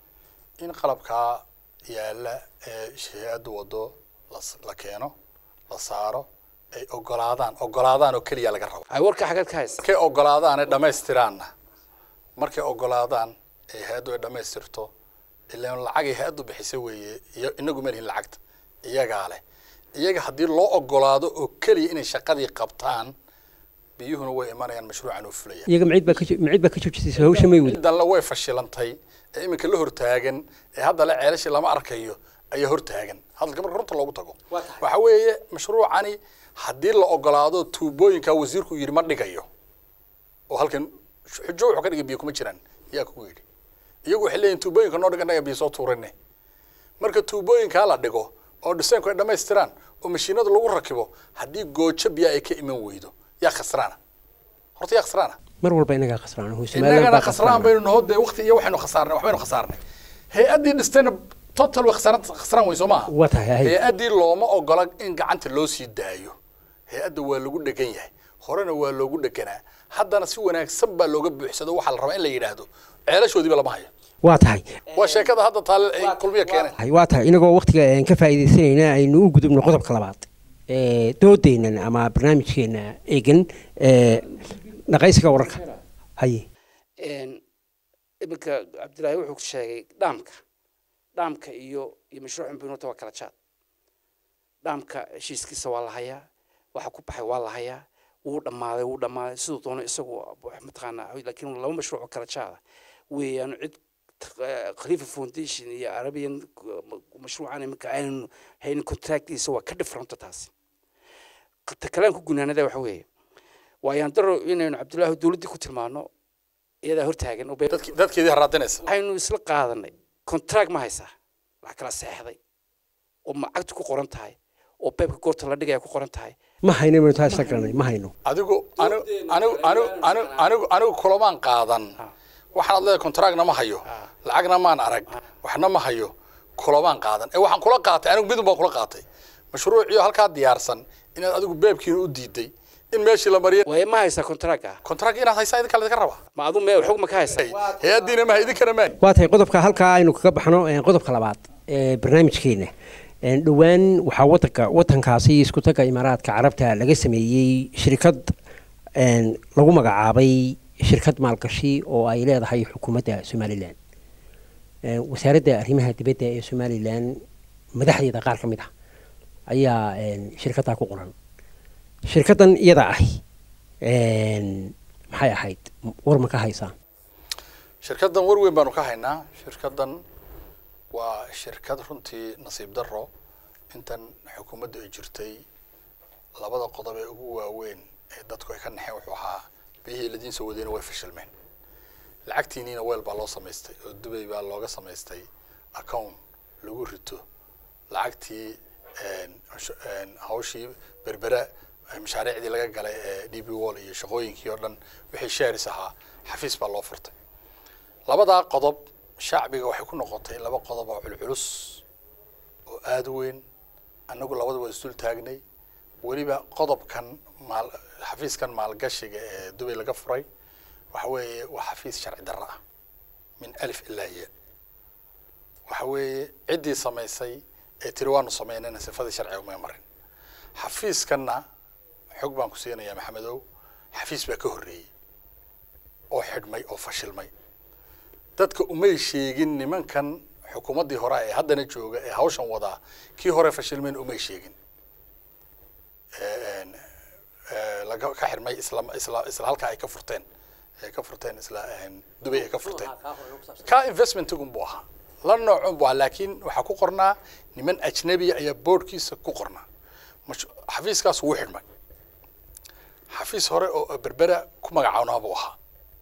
in qalabkaa yaalla ee hay-addu waddo las- la keeno la saaro ay ogolaadaan ogolaadaan oo keliya laga rabo ay warka xagad ka haysa markay ogolaadaan ay dhammaystiraanna markay ogolaadaan ee hay-addu ay dhammaystirto ilaan lacagay hay-addu bixisa weeye iyo inagu malihin lacagta iyagaa leh iyaga haddii loo ogolaado oo keliya inay shaqadii qabtaan biyuhuna way imanayaan mashruucan oo fulaya iyaga macid baa ka jo- macid baa ka joojisaysa hawsha may wada cidanle way fashilantay ee iminka la hortaagan ee hadda le ceelashi lama arkayo ayaa hortaagan hadalka marka runta loogu tago waxa weeye mashruucani haddii la ogolaado tuubooyinka wasiirku yidhi ma dhigayo oo halkan xujo wuxuu ka dhigay biyo kuma jiraan yaa kugu yidhi iyagu waxay leeyihin tuubooyinka noo dhigan naga biyo soo tuurine marka tuubooyinkaa la dhigo oo dhisaynku ay dhammaystiraan oo mashiinada lagu rakibo haddii goojo biyo ay ka iman weydo yaa khasraana horta yaa khasraana mar walba inagaa khasraan hu somalilan innagana baa khasraan khasraan baynu naho dee waqti iyo waxaynu khasaarnay waxbaynu khasaarnay hay-addii dhistayna total way khasaaran khasraan weyn soo maaha waa tahay hay hay-addii looma ogola in gacanta loo sii daayo hay-adda waa lagu dhegan yahay horena waa loogu dheganaa haddana si wanaagsan baa looga buuxsado waxaa la rabaa in la yidhaahdo ceelashoodiiba lama hayo waa tahay waa sheekada hadda taale ay kulmiya keeneen Hay, waa tahay inagoo waqtiga aan ka faa'iidaysanayna aynu u gudubno qodobka labaad ee doodeennan ama barnaamijkeena eegan ee dhaqaysiga wararka haye Een, iminka cabdillaahi wuxuu sheegay dhaamka dhaamka iyo iyo mashruucan binuurta waa kala jaad dhaamka heshiiskiisa waa la hayaa waxa ku baxay waa la hayaa wuu dhammaaday wuu dhammaaday siduu doono isagu wax mataqaanaa laakiin laba mashruuc oo kala jaada weeyaan cid eh, khalifa foundation iyo arabian eh, mashruucan iminka aynan haynin contractiisa waa ka dhifranta taasi ta kalaan ku gunaanada waxa weeye waayaan daro inaynu cabdullaahi dowladdii ku tilmaano iyadaa hortaagan oo be- dadki- dadkeedii haraadinaysa waxaynu isla qaadanay contract ma haysaa wax kala seexday oo macagtu ku qoran tahay oo beebka goorta la dhigaya ku qoran tahay ma hayno maynu taa isla garanay ma hayno adigu anigu anigu anigu anigu anigu anigu kulamaan qaadan waxaad leedahay contractna ma hayo lacagna maan arag waxna ma hayo kulamaan qaadan ee waxaan kula qaatay anigu midun baan kula qaatay mashruuciyo halkaa diyaarsan inaad adigu beebkiina u diiday in meeshii la mariyo waaye ma haysaa contract ah contract inaad haysaa idinka laga rabaa ma adu mee xog ma ka haysaa hay-addiina maha idinkana maan waa tahay qodobka halkaa aynu kaga baxno ee, qodobka labaad ee barnaamijkeena Ee, dhowaan waxaa wadanka wadankaasi isku taga imaaraadka carabta laga sameeyey shirkad een, lagu magacaabay shirkad maalgashi oo ay leedahay xukuumadda somalilan Ee, wasaaradda arrimaha dibadda ee somalilan madaxdeeda qaar ka mid ah ayaa een, shirkaddaa ku qoran shirkaddan iyada ahi een, maxay ahayd war ma ka haysaan shirkaddan war weyn baanu ka haynaa shirkaddan waa shirkad runtii nasiib darro intan xukuumadda ay jirtay labada qodob ee ugu waaweyn ee dadku ay ka naxeen wuxuu ahaa biyihii ladiin soo wadayna way fashilmeen lacagtiiniina weel baa loo samaystay oo dubay baa looga samaystay account lagu rito lacagtii een, mashu- een, hawshii berbera ee mashaariicdii laga galay ee d b wall iyo shaqooyinkii oo dhan wixii sharis ahaa xafiis baa loo furtay labadaa qodob shacbiga waxay ku noqotay laba qodob oo culculus oo aada u weyn annagu labada waa isdul taagnay weliba qodobkan maal xafiiskan maalgashiga ee dubay laga furay waxa weeye waa xafiis sharci darro ah min alif ilaa ya waxa weeye ciddii samaysay ee tiri waanu samaynayna sifadii sharciga uma marin xafiiskanna xog baan ku siinayaa maxamedow xafiis baa ka horreeyey oo xidhmay oo fashilmay dadka umay sheegin nimankan xukuumaddii hore ee haddana jooga ee hawshan wadaa kii hore fashilmeen umay sheegin Een, ee, laga ka xidhmay isla isla isla halka ay ka furteen ay ka furteen isla een, dubay ay ka furteen ka investmentigun buu ahaa la noocun buu ahaa laakiin waxaa ku qornaa niman ajnabiya ayaa boardkiisa ku qornaa Mash- xafiiskaas wuu xidhmay xafiis hore oo berbera ku ku magacawnaa buu ahaa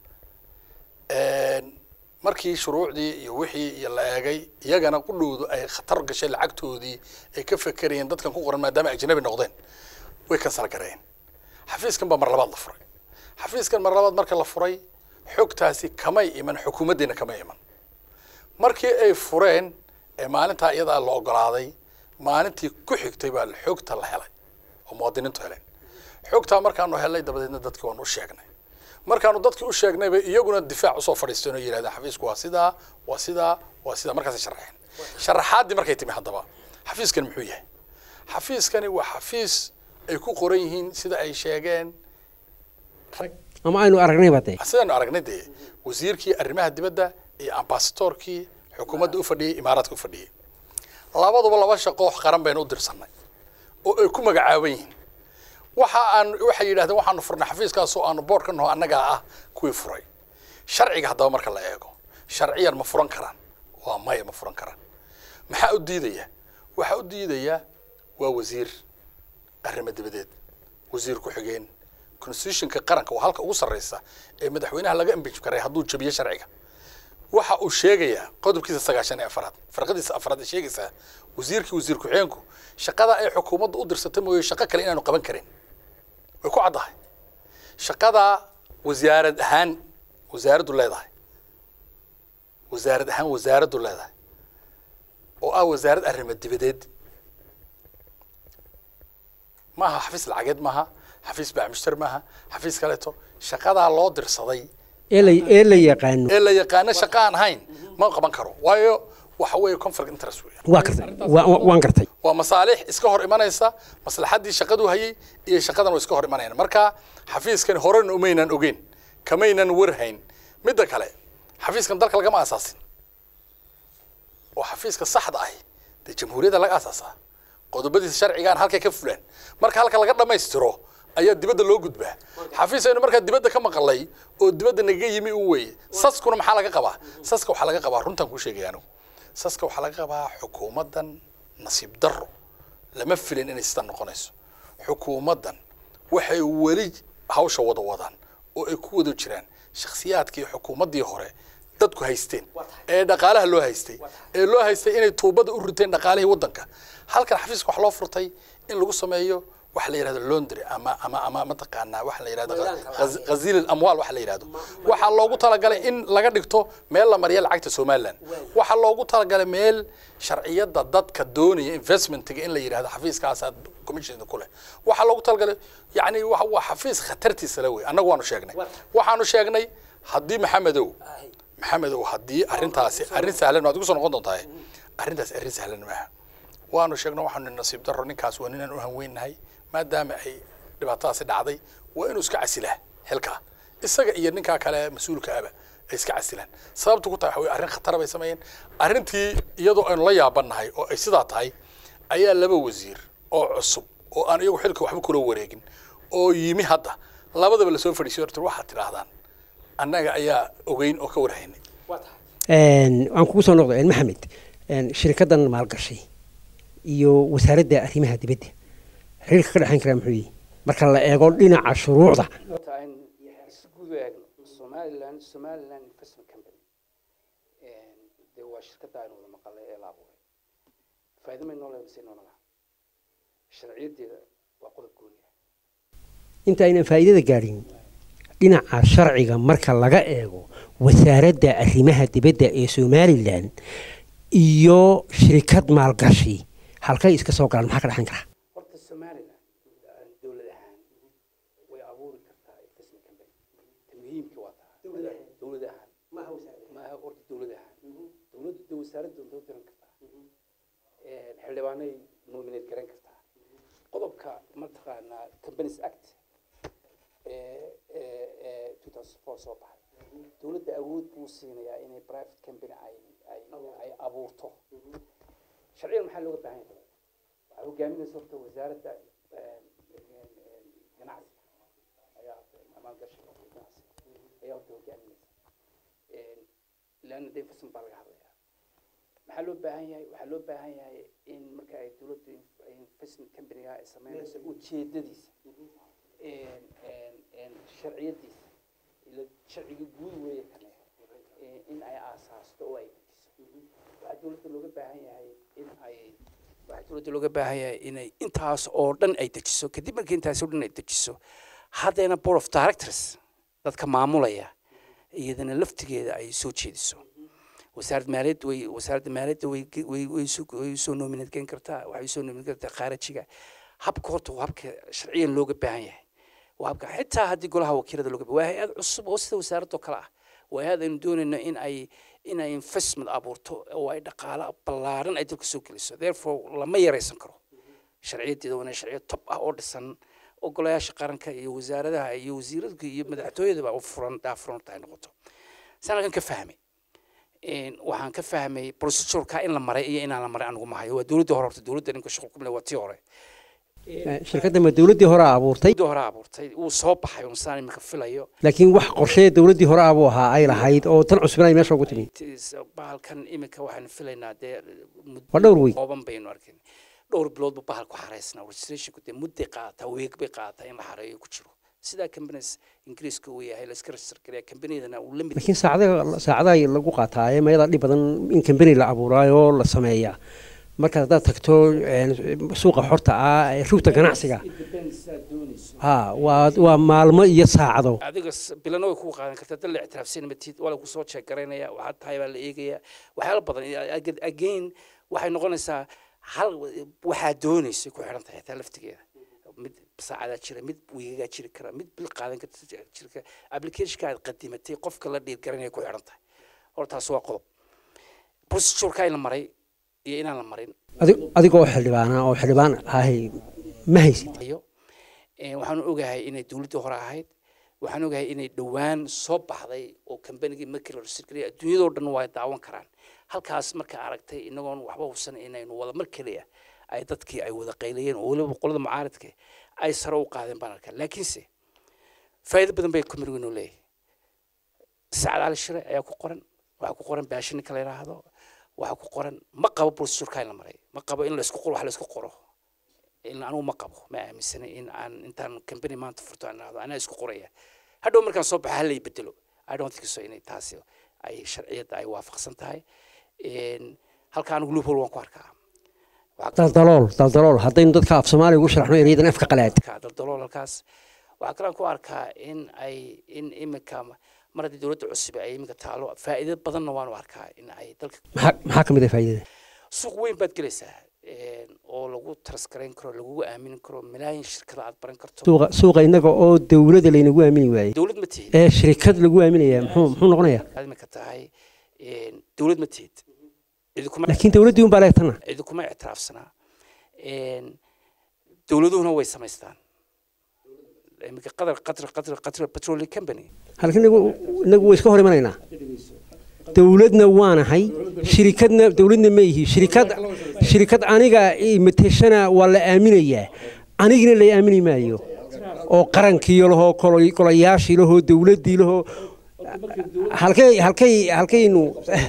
markii shuruucdii iyo wixii iyo la eegay iyagana qudhowdu ay khatar gashay lacagtoodii ay ka fekerayeen dadkan ku qoran maadaama ajnabi noqdeen way kansal gareen xafiiskan baa mar labaad la furay xafiiskan mar labaad marka la furay xogtaasi kamay iman xukuumaddeena kamay iman markii ay fureen ee maalintaa iyadaa la ogolaaday maalintii ku xigtay baa xogta la helay oo muwaadiniintu heleen xogtaa markaanu helnay dabadeedna dadkii waanu u sheegnay markaanu dadkii u sheegnayba iyaguna difaac usoo fadhiisteen oo yidhahdeen xafiisku waa sidaa waa sidaa waa sidaa markaasay sharaxeen sharaxaaddii markay timi haddaba xafiiskani muxuu yahay xafiiskani waa xafiis ay ku qoran yihiin sida ay sheegeen ama aynu aragnayba dee sidaanu aragnay dee wasiirkii arrimaha dibadda iyo ambasadoorkii xukuumadda u fadhiyey imaaraadka u fadhiyey labaduba laba shaqo qaran baynu u dirsanay oo ay ku magacaaban yihiin waxa aan waxay yidhahdeen waxaanu furnay xafiiskaasoo aanu board ka naho annagaa ah kuwii furay sharciga haddaba marka la eego sharciyan ma furan karaan waa maya ma furan karaan maxaa u diidaya waxaa u diidaya waa wasiir arrimo dibadeed wasiir ku-xigeen constitutionka qaranka waa halka ugu sarreysa ee madaxweynaha laga imbij karay hadduu jabiyo sharciga waxa uu sheegayaa qodobkiisa sagaashan ee afraad farqadiisa afraad ee sheegaysaa wasiirkii wasiir ku-xigeenku shaqada ay xukuumadda u dirsatay mooye shaqo kale inaanu qaban karin way ku caddahay shaqada wasaarad ahaan wasaaraddu leedahay wasaarad ahaan wasaaraddu leedahay oo ah wasaarad arrimo dibadeed maaha xafiis lacageed maaha xafiis baamushtar maaha xafiis kaleeto shaqadaa loo dirsaday ee la ee la yaqaano ee la yaqaano shaqa aan ahayn ma qaban karo waayo waxa weeye conflict interest weeyaan waa gartay waa- waa- waan gartay waa masaalix iska hor imanaysa maslaxaddii shaqadu hayay iyo shaqadan way iska hor imanayaan marka xafiiskan horena umaynan ogeyn kamaynan warhayn midda kale xafiiskan dalka lagama asaasin oo xafiiska saxda ahi dee jamhuuriyadda laga asaasaa qodobadiisa sharcigaan halkay ka fulaan marka halka laga dhammaystiro ayaa dibadda loo gudbaa xafiis aynu markaa dibadda ka maqalay oo dibadda nagaga yimi u weeye saskuna maxaa laga qabaa saska waxaa laga qabaa runtaan kuu sheegaya anigu saska waxaa laga qabaa xukuumaddan nasiib darro lama filin inay sidan noqonayso xukuumaddan waxay weli hawsha wada wadaan oo ay ku wada jiraan shakhsiyaadkii xukuumaddii hore dadku haysteen ee dhaqaalaha loo haystay ee loo haystay inay tuubada u riteen dhaqaalihii waddanka halkan xafiiska wax loo furtay in lagu sameeyo waxa la yidhahdo laundry ama ama ama mataqaanaa waxa la yidhahdo ghaz- ghaziil alamwaal waxa la yidhahdo waxaa loogu talagalay in laga dhigto meel la mariya lacagta somaliland waxaa loogu talagalay meel sharciyada dadka doonaya investmentiga in la yidhahdo xafiiskaasaa commission ku leh waxaa loogu talagalay yani wa- waa xafiis khatartiisa la wey annagu waanu sheegnay waxaanu sheegnay haddii maxamedow maxamedow haddii arrintaasi arrin sahlan waad igu soo noqon doontaa arrintaasi arrin sahlan maaha waanu sheegno waxaanu nasiib darro ninkaas waa ninaan u hanweynahay maadaama ay dhibaatadaasi dhacday waa inuu iska casilaa xilkaa isaga iyo ninkaa kale mas-uulka aba ay iska casilaan sababtu ku tahay waxa weye arrin khatara bay sameeyeen arrintii iyadoo aynu la yaabannahay oo ay sidaa tahay ayaa laba wasiir oo cusub oo aan iyagu xilka waxba kula wareegin oo yimi hadda labadaba lasoo fadhiisiyo horta waxaad tidhaahdaan annaga ayaa ogeyn oo ka warhaynay Een, waan kugu soo noqday maxamed een, shirkaddan maalgashay iyo wasaaradda arrimaha dibadda xiriirka ka dhexayn karaa muxuu yihi marka la eego dhinaca shuruucda horta aan si guud u eegno somaliland somaliland investment company dee waa shirkadda aynu wada maqalay ee la abuuray faa'iido may noo leedahay mise noona laha sharciyadeeda waa qodob gooni ah inta aynan faa'iidada gaadhin dhinaca sharciga marka laga eego wasaaradda arrimaha dibadda ee somalilan iyo shirkad maalgashi halkay iska soo galaan maxaa ka dhexayn karaa horta somaliland dowlad ahaan way abuuri kartaa investment company ta muhiimka waa taha dowlad ahaan maaha horta dowlad ahaan dowladda de wasaaradda doonta diran kartaa xildhibaanay nominate garan kartaa qodobka mataqaanaa companies act ee ee ee 2004 soo baxay dowladda awood buu siinayaa inay private company ay ay ay abuurto sharciyan maxaa looga baahan yahay waxaa hogaaminaysa horta wasaaradda een, een, een, ganacsiga ayaa maalgashiga iyo ganacsiga ayaa horta hogaaminaysa Een, leanna de investment baa laga hadlayaa maxaa loo baahan yahay waxaa loo baahan yahay in marka ay dowladdu in- ay investment companyga ay sameynayso ujeedadiisa een, een, een, sharciyadiisa ila sharciga guud weeye kane eh, in ay aasaasto oo ay dejiso waxaa dowladda looga baahan yahay in ay waxaa dowladda looga baahan yahay inay intaas oo dhan ay dejiso kadib markii intaas oo dhan ay dejiso haddana board of directors dadka maamulaya iyadana laftigeeda ay soo jeediso wasaaradda maaliyadda way wasaaradda maaliyadda way ge- way way soo way soo nominate gayn kartaa waxay soo nominate kartaa khaarajiga habka horta waa habka sharciyan looga baahan yahay waa habka xitaa haddii golaha wakiilada looga waa hay-ad cusub oo sida wasaaradda oo kale ah waa hay-ad aynu doonayno in ay in ay investment abuurto oo ay dhaqaalo ballaaran ay dalka soo geliso therefore lama yaraysan karo sharciyadeeda waa inay sharciyo top ah oo dhisan oo golayaasha qaranka iyo wasaaradaha iyo wasiiradka iyo madaxtooyadaba u furan daafuran ay noqoto saan halkan ka fahmay een, waxaan ka fahmay procedureka in la maray iyo inaan la maray anigu mahayo waa dowladda hore horta dowladda ninka shaqo kumle waa tii hore shirkadda ma dowladdii hore abuurtay dowladda hore abuurtay wuu soo baxay un saan imika filayo laakiin wax qorshee dowladdii hore abuu ahaa ay lahayd oo tan cusubna ay meesha ugu timi Tis- bahalkan imika waxaanu filaynaa dee muddo waa dhowr week kooban baynu arkin dhowr biloodba bahalku xareysnaa registrationku dee mudday qaadataa weeg bay qaadataa in la xareeyo ku jiro sidaa companies ingiriiska uu yahay la iska register gareeya companiyadana uu la mid laakiin saacada saacadaha lagu qaataaye mayada dhib badan in kambani la abuuraayo la sameeyaa marka haddaad tagto een, suuqa xorta ah ee rugta ganacsiga ha waa waa maalmo iyo saacado adiga s- bilana way kugu qaadan kartaa dal la ictiraafsan matid waa lagu soo jeeg garaynaya waxaad tahay baa la eegaya waxyaalo badan I- I- again waxay noqonaysaa hal waxaa doonaysa ku xidhan tahay xitaa laftigeeda mid saacadaa jira mid wiigagaa jiri kara mid bil qaadan karta jiri kara applicationka aad qadimatay qofka la dhiir garanaya ku xidhan tahay hortaas waa qodob procedureka in la maray iyo inaan la marin Adi- adigoo xildhibaana oo xildhibaan ahay ma haysid hayo Ee, waxaan ogahay inay dowladdii hore ahayd waxaan ogahay inay dhowaan soo baxday oo kambanigii markii la register adduunyadoo dhan waa daawan karaan halkaas markaa aragtay inagoon waxba hubsan inaynu wada mar keliya ay dadkii ay wada qaylayeen oo weliba qolada mucaaradka ay sare u qaadeen baan arkaa laakiinse faa'iido badan bay kambanigii inoo leeyahay sacad cali shire ayaa ku qoran waxaa ku qoran baashi ninka la yidhaahdo waxaa ku qoran ma qabo procedureka in la maray ma qabo in laisku qoro wax laisku qoro in anigu ma qabo ma aaminsanay in aan intaan company maanta furto aan dhahdo anaa isku qoraya hadhow markaan soo baxa hala bedelo i don't think so inay taasi ay sharciyadda ay waafaqsan tahay Een, halka anigu loophole waan ku arkaa Waxaa daldalool daldalool haddaynu dadka af soomaaliya ugu sharaxno ereydan afka qalaad ka daldalool halkaas waxaa kalaan ku arkaa in ay in imika mar haddii dowladda cusub ay imika taalo faa'iido badanna waanu arkaa in ay dalka maxaa maxaa ka mid ah faa'iidada suuq weyn baad gelaysaa een, oo lagu taraskarayn karo lagugu aamini karo malaayin shirkada aad baran karto suuqa suuqa innaga oo dowladda laynagu aamini waayey dowlad ma tihid ee shirkad lagu aaminaya muxuu muxuu noqonayaa aad imika tahay een, dowlad ma tihid idikuma laakiin dowladdii un baa leegtana idikuma ictiraafsanaa Een, dowladuhuna way samaystaan iminka qatar qatar qatar qatar petroleum company halka inagu inagu way iska hor imanaynaa dowladna waanahay shirikadna dowladna ma yihi shirikad shirikad aniga imiteshana waa la aaminayaa anigina la aamini maayo oo qarankii lahoo kolo- golayaashii lahoo dowladdii lahoo halkay halkay halkaynu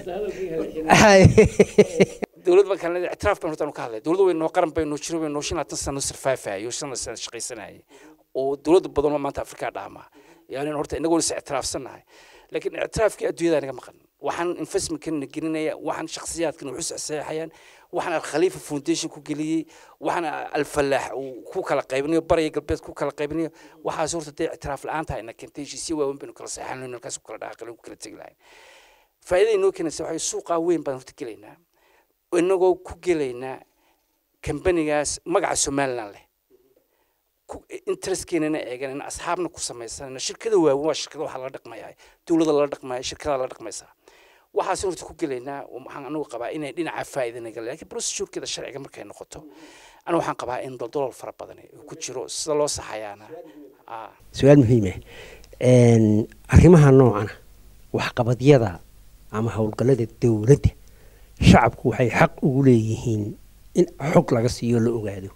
dowlad baan kale ictiraaf baan horta ka hadlay dowladda way noo qaran bay noo jiro way noo shan labaatan sano survivayo shan sano shaqaysanayay oo dowladda badan oo maanta afrika dhaama yani horta inagoo is ictiraafsannahay laakiin ictiraafkii adduunyada naga maqan waxaan investmentkana gelinaya waxaan shakhsiyaadkan wuxuu saxeexayaan waxaan alkhaliifa foundation ku geliyey waxaan alfalaax uu ku kala qaybinayo bariya galbeed ku kala qaybinayo waxaas horta dee ictiraaf la-aanta ayna keentay heshiisyo waaweyn baynu kala saxeexan halkaas ku kala dhaaqalin ku kala tegi lahayn faa'iidada inoo keenaysa waxay suuqaa weyn baan horta gelaynaa inagoo ku gelaynaa kambanigaas magaca somaliland leh interestkeennana eeganayna asxaabna ku samaysanayna shirkada waaweyn waa shirkada waxaa lala dhaqmayaa dowladda lala dhaqmaya shirkada lala dhaqmaysaa waxaas horta ku gelaynaa waxaan anigu qabaa inay dhinaca faa'iida naga laakiin procedurekeeda sharciga markay noqoto anigu waxaan qabaa in doldolol fara badan uu ku jiro sida loo saxayaana ah su-aal muhiima arrimaha noocana waxqabadyada ama howlgallada dowladda shacabku waxay xaq ugu leeyihiin in xog laga siiyo la ogaado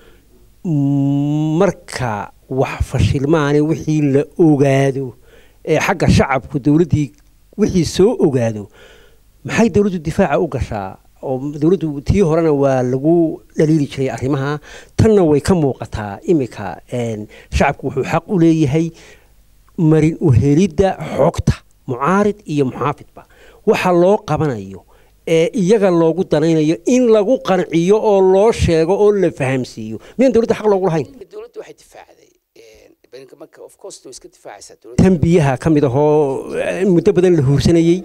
marka wax fashilmaani wixii la ogaado ee xagga shacabku dowladdii wixii soo ogaado maxay dowladdu difaaca u gashaa oo dowladdu tii horena waa lagu dhaliili jiray arrimaha tanna way ka muuqataa imika shacabku wuxuu xaq u leeyahay marin uhelidda xogta mucaarid iyo muxaafidba waxa loo qabanayo ee iyaga loogu danaynayo in lagu qanciyo oo loo sheego oo la fahamsiiyo miyaan dowladda xaq loogu lahayn dowladdu waxay difaacday berinka marka of course way iska difaacaysaa dowladda tan biyaha ka mid ahoo eh, muddo badan la huursanayey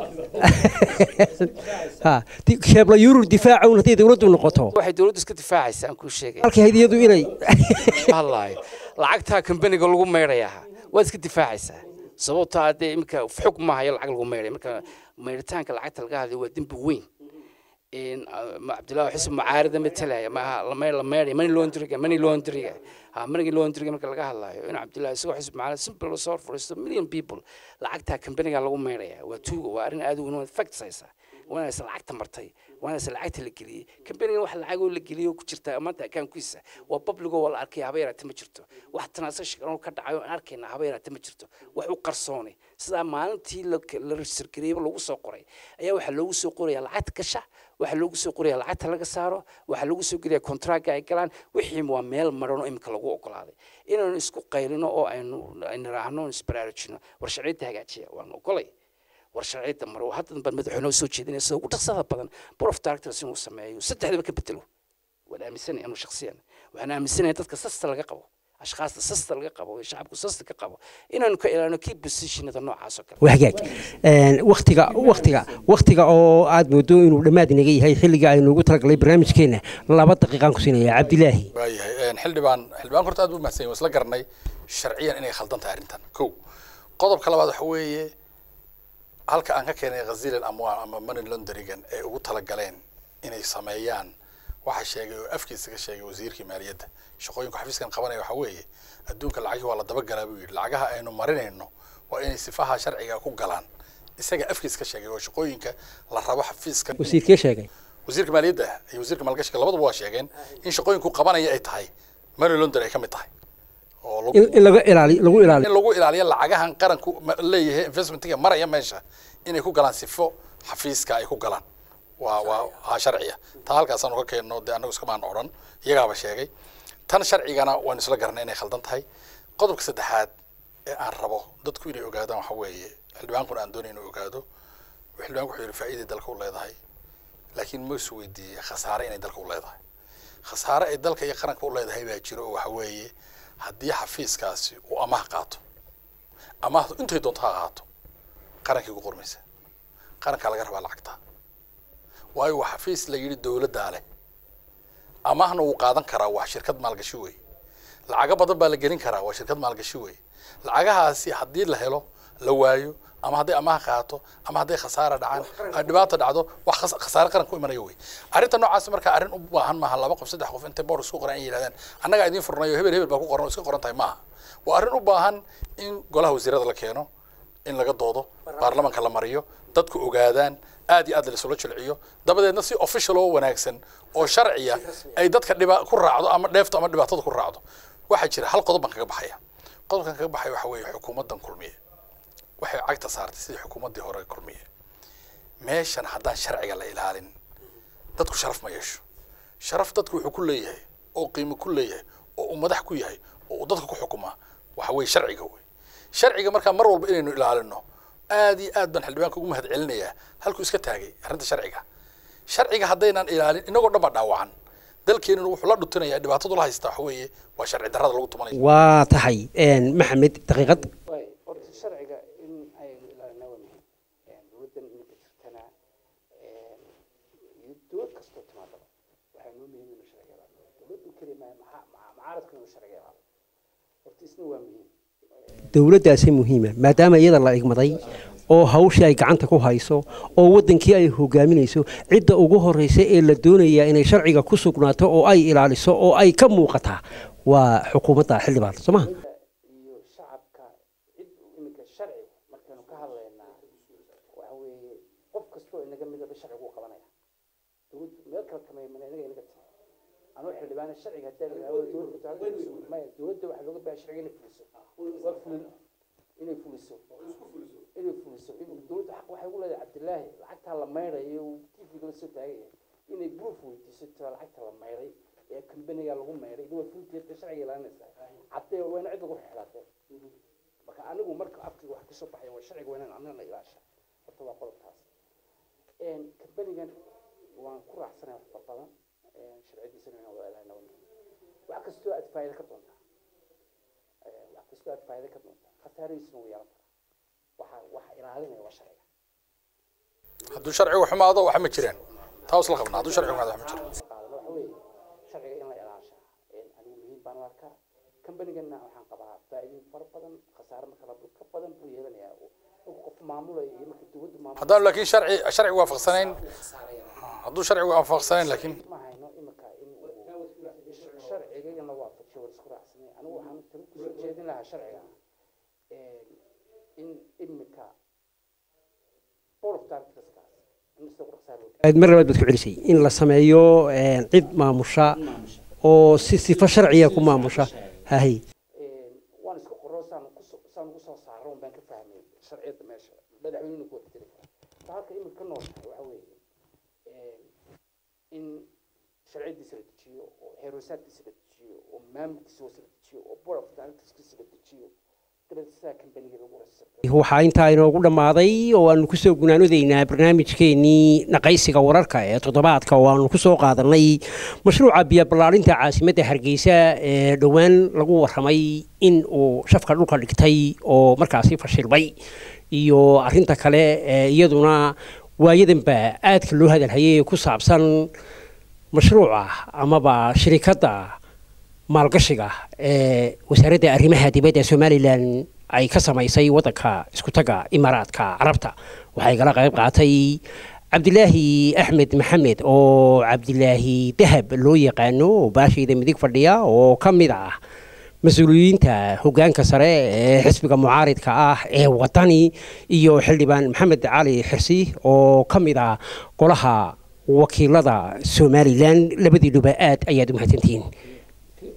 ha di- sheebla yurur difaaca un hadday dowladdu noqoto waxay dowladdu iska difaacaysaa aan kuu sheegay halkay hayd iyadu inay hadlaayo lacagtaa kambaniga lagu meydhayaa waad iska difaacaysaa sababtoo ah dee iminka xog maahayo lacag lagu meydhay marka meydhitaanka lacagta laga hadlayo waa dembi weyn in ah, ma- cabdullaahi xuseen mucaarida matalaya maaha la meydh la meydhay money laundryga money laundryga ha money laundryga marka laga hadlayo in cabdullaahi isagoo xuseen mucaarida simple la soo furisto million people lacagtaa kambaniga lagu meydhaya waa tuuga waa arrin aad u weyn waad facts haysaa waanaysa lacagta martay waanaysa lacagta la geliyey kambanigan wax lacagoo la geliyey oo ku jirta maanta akaankiisa waa publigo waa la arkaya haba yaraate ma jirto wax transaction oo ka dhacayo aan arkayna haba yaraate ma jirto wax u qarsoonay sidaa maalintii la la register gareeyay lagu soo qoray ayaa waxaa loogu soo qoraya lacagta gasha waxaa loogu soo qoraya lacagta laga saaro waxaa loogu soo gelaya contractka ay galaan wixii waa meel maran oo imika lagu ogolaaday inaanu isku qaylino oo aynu aynu raahno isbaraarujino war sharciyadda hagaajiya waanu ogolay war sharciyadda maro haddan baan madaxweyne soo jeedinaya sida ugu dhaqsada badan board of directors inuu sameeyo saddexdaba ka bedelo waan aaminsanaya anu shakhsiyan waxaan aaminsanaya dadka sasta laga qabo ashkaasta sasta laga qabo ee shacabku sasta ka qabo inaanu ka ilaalino kii positionada noocaas oo kale waa hagaag Een, waktiga waktiga waktiga oo aad moodo inuu dhammaad inaga yahay xilliga aynu ugu talagalay barnaamijkeena laba daqiiqaan ku siinaya cabdilaahi waayahay xildhibaan xildhibaan horta aad buu mahadsan yahay waan isla garanay sharciyan inay khaldan tahay arrintan kow qodobka labaad waxa weeye halka aan ka keenay ghaziil amwaal ama money launderigan ee ugu talagaleen inay sameeyaan waxa sheegay oo afkiisa ka sheegay wasiirkii maaliyadda shaqooyinka xafiiskan qabanaya waxa weeye adduunka lacagii waa la dabagalaa buu yidhi lacagaha aynu marinayno waa inay sifaha sharciga ku galaan isaga afkiisa ka sheegay oo shaqooyinka la rabo xafiiskan wasiirkee sheegay wasiirka maaliyadda iyo wasiirka maalgashiga labaduba waa sheegeen in shaqooyinku qabanaya ay tahay money laundry ay ka mid tahay oo lagu- in in laga ilaali lagu ilaali in lagu ilaaliyo lacagahan qaranku ma- leeyahay investmentiga maraya meesha inay ku galaan sifo xafiiska ay ku galaan waa waa waa sharciya taa halkaasaanu ka keenno dee annagu iskamaan odhan iyagaaba sheegay tan sharcigana waan isla garanay inay khaldan tahay qodobka saddexaad ee aan rabo dadku inay ogaadaan waxa weeye xildhibaankuna aan doonay inuu ogaado xildhibaanku wuxuu yidhi faa'iiday dalka u leedahay laakiin ma isu weydiiyey khasaare inay dalka u leedahay khasaare ay dalka iyo qaranka u leedahay baa jiro oo waxa weeye haddii xafiiskaasi uu amaah qaato amaahdu intay doonto ha qaato qarankii ku qormaysa qarankaa laga rabaa lacagta waayo waa xafiis la yidhi dowladdaa leh amaahna wuu qaadan karaa waa shirkad maalgashi wey lacago badan baa la gelin karaa waa shirkad maalgashi wey lacagahaasi haddii la helo la waayo ama hadday amaah qaato ama hadday khasaara dhacaan ay dhibaato dhacdo wax khas- khasaare qaran ku imanayo wey arrinta noocaas marka arrin u baahan maaha laba qof saddex qof intay boor isku qoran ay yidhahdaan annagaa idiin furnayo hebel hebel baa ku qoran oo iska qoran tahay maaha waa arrin u baahan in golaha wasiirada la keeno in laga doodo baarlamanka la mariyo dadku ogaadaan aad iyo aad laisula jilciyo dabadeedna si official oo wanaagsan oo sharciya ay dadka dhiba ku raacdo ama dheefto ama dhibaatada ku raacdo waxaa jira hal qodob baan kaga baxaya qodobkan kaga baxaya waxa weeye xukuumaddan kulmiye waxay cagta saartay sidii xukuumaddii hore kulmiye meeshan haddaan sharciga la ilaalin dadku sharaf ma yeesho sharaf dadku wuxuu ku leeyahay oo qiimo ku leeyahay oo uu madax ku yahay oo uu dadka ku xukumaa waxa weeye sharciga wey sharciga markaa mar walba inaynu ilaalino aad iyo aad baan xildhibaanka ugu mahad celinayaa halkuu iska taagay arrinta sharciga sharciga haddaynan ilaalin inagoo dhan baa dhaawacan dalkeenuna wuxuu la dhutinayaa dhibaatadu la haystaa waxa weeye waa sharci darrada lagu tumanayo waa tahay een, maxamed daqiiqad waay horta sharciga in aynu ilaalinaa waa muhiim dowladdan iminka jirtana iyo dowlad kastoo timaadaba waxaa noo muhiim inuu sharciga ilaaliyo dowladdu keli maaha maxaa maxaa- mucaaradku inuu sharciga ilaaliyo horta isna waa muhiim dowladdaasi muhiima maadaama iyada la igmaday oo hawshii ay gacanta ku hayso oo waddankii ay hogaaminayso cidda ugu horreysa ee la doonayaa inay sharciga ku sugnaato oo ay ilaaliso oo ay ka muuqataa waa xukuumadda xildhibaan soo maha iyo shacabka cid iminka sharci markaynu ka hadlaynaa waxa weeye qof kastoo inaga midaba sharcigu u qabanaya dowladdu meel kale kama iman inaga inaga timi anuu xildhibaana sharciga hadaa la yidhahdo dowladda maya dowladda waxaa looga baahan sharciga inay fuliso waa fulin inay fuliso inay fuliso iminka dowladda xaq waxay ugu leedahay cabdilaahi lacagtaa la maydhayo uu tvga la soo taagaya inay proof weydiiso tira lacagta la maydhay ee kambaniga lagu maydhay waa fulinteeda sharciga ilaalinaysaa caddee waa in cid lagu xidhaatee marka anigu sharciga waa inaan annagana ilaasha horta waa qodobkaas kambanigan waan ku raacsanay wax far badan sharciyadiisana inaan wada ilaalina waa muhiim wax kastoo aad faa'iido ka doontaa wax kastoo aad faa'iido ka doontaa khasaaradiisuna wuu yeelan karaa waxa waxa ilaalinaya waa sharciga hadduu sharcigu xumaado wax ma jiraan taa isla qabnaa hadduu sharcigu xumaado wax ma jiraan qaadana waxa weeye sharciga in la ilaashaa anigu muhiim baan u arkaa kambanigana waxaan qabaa faa'iidooyin fara badan khasaare marka la ka badan buu yeelanayaa marka qof maamulaya iyo marka dowladdu maamul haddaan laakiin sharci sharcigu waafaqsanayn khasaaraya hadduu sharcigu waafaqsanayn laakiin ma hayno imika in uu sharciga in la waafajiyo war isku raacsanay anigu waxaan talo kusoo jeedin lahaa sharciga in imika board of directorskaas in isagu dhaqsaar aad mar labaad baad ku celisay in la sameeyo een, cid maamusha oo si sifo sharciya ku maamusha hahay waan iska qoro saan kusoo saan ugu soo saaro un baan ka fahmay sharciyada meesha madaxweynuhu ku bedeli kara ta halka imika ka noolnahay waxa weeye in sharciyadiisa la dejiyo oo heeroosaadkiisa la dejiyo oo maamulkiisa hoose la dejiyo oo board of directorskiisa la dejiyo dabeed sidaa kambaniga lagu rasirtay waxaa intaa inoogu dhammaaday oo aanu kusoo gunaanodeynaa barnaamijkeenii naqaysiga wararka ee toddobaadka oo aanu kusoo qaadanay mashruuca biyo ballaarinta caasimadda hargeysa ee dhowaan lagu warramay in uu shafka dhulka dhigtay oo markaasi fashilmay iyo arrinta kale ee iyaduna waayadanba aadka loo hadalhayay ee ku saabsan mashruuca amaba shirikadda maalgashiga ee wasaaradda arrimaha dibadda somalilan ay ka samaysay waddanka iskutaga imaaraadka carabta waxay kala qayb qaatay cabdilaahi axmed maxamed oo cabdilaahi dahab loo yaqaano oo baashayda midig fadhiya oo ka mid ah mas-uuliyiinta hoggaanka sare ee xisbiga mucaaridka ah ee wadani iyo xildhibaan maxamed cali xirsi oo ka mid ah golaha wakiilada somalilan labadiinuba aad ayaad u mahadsantihiin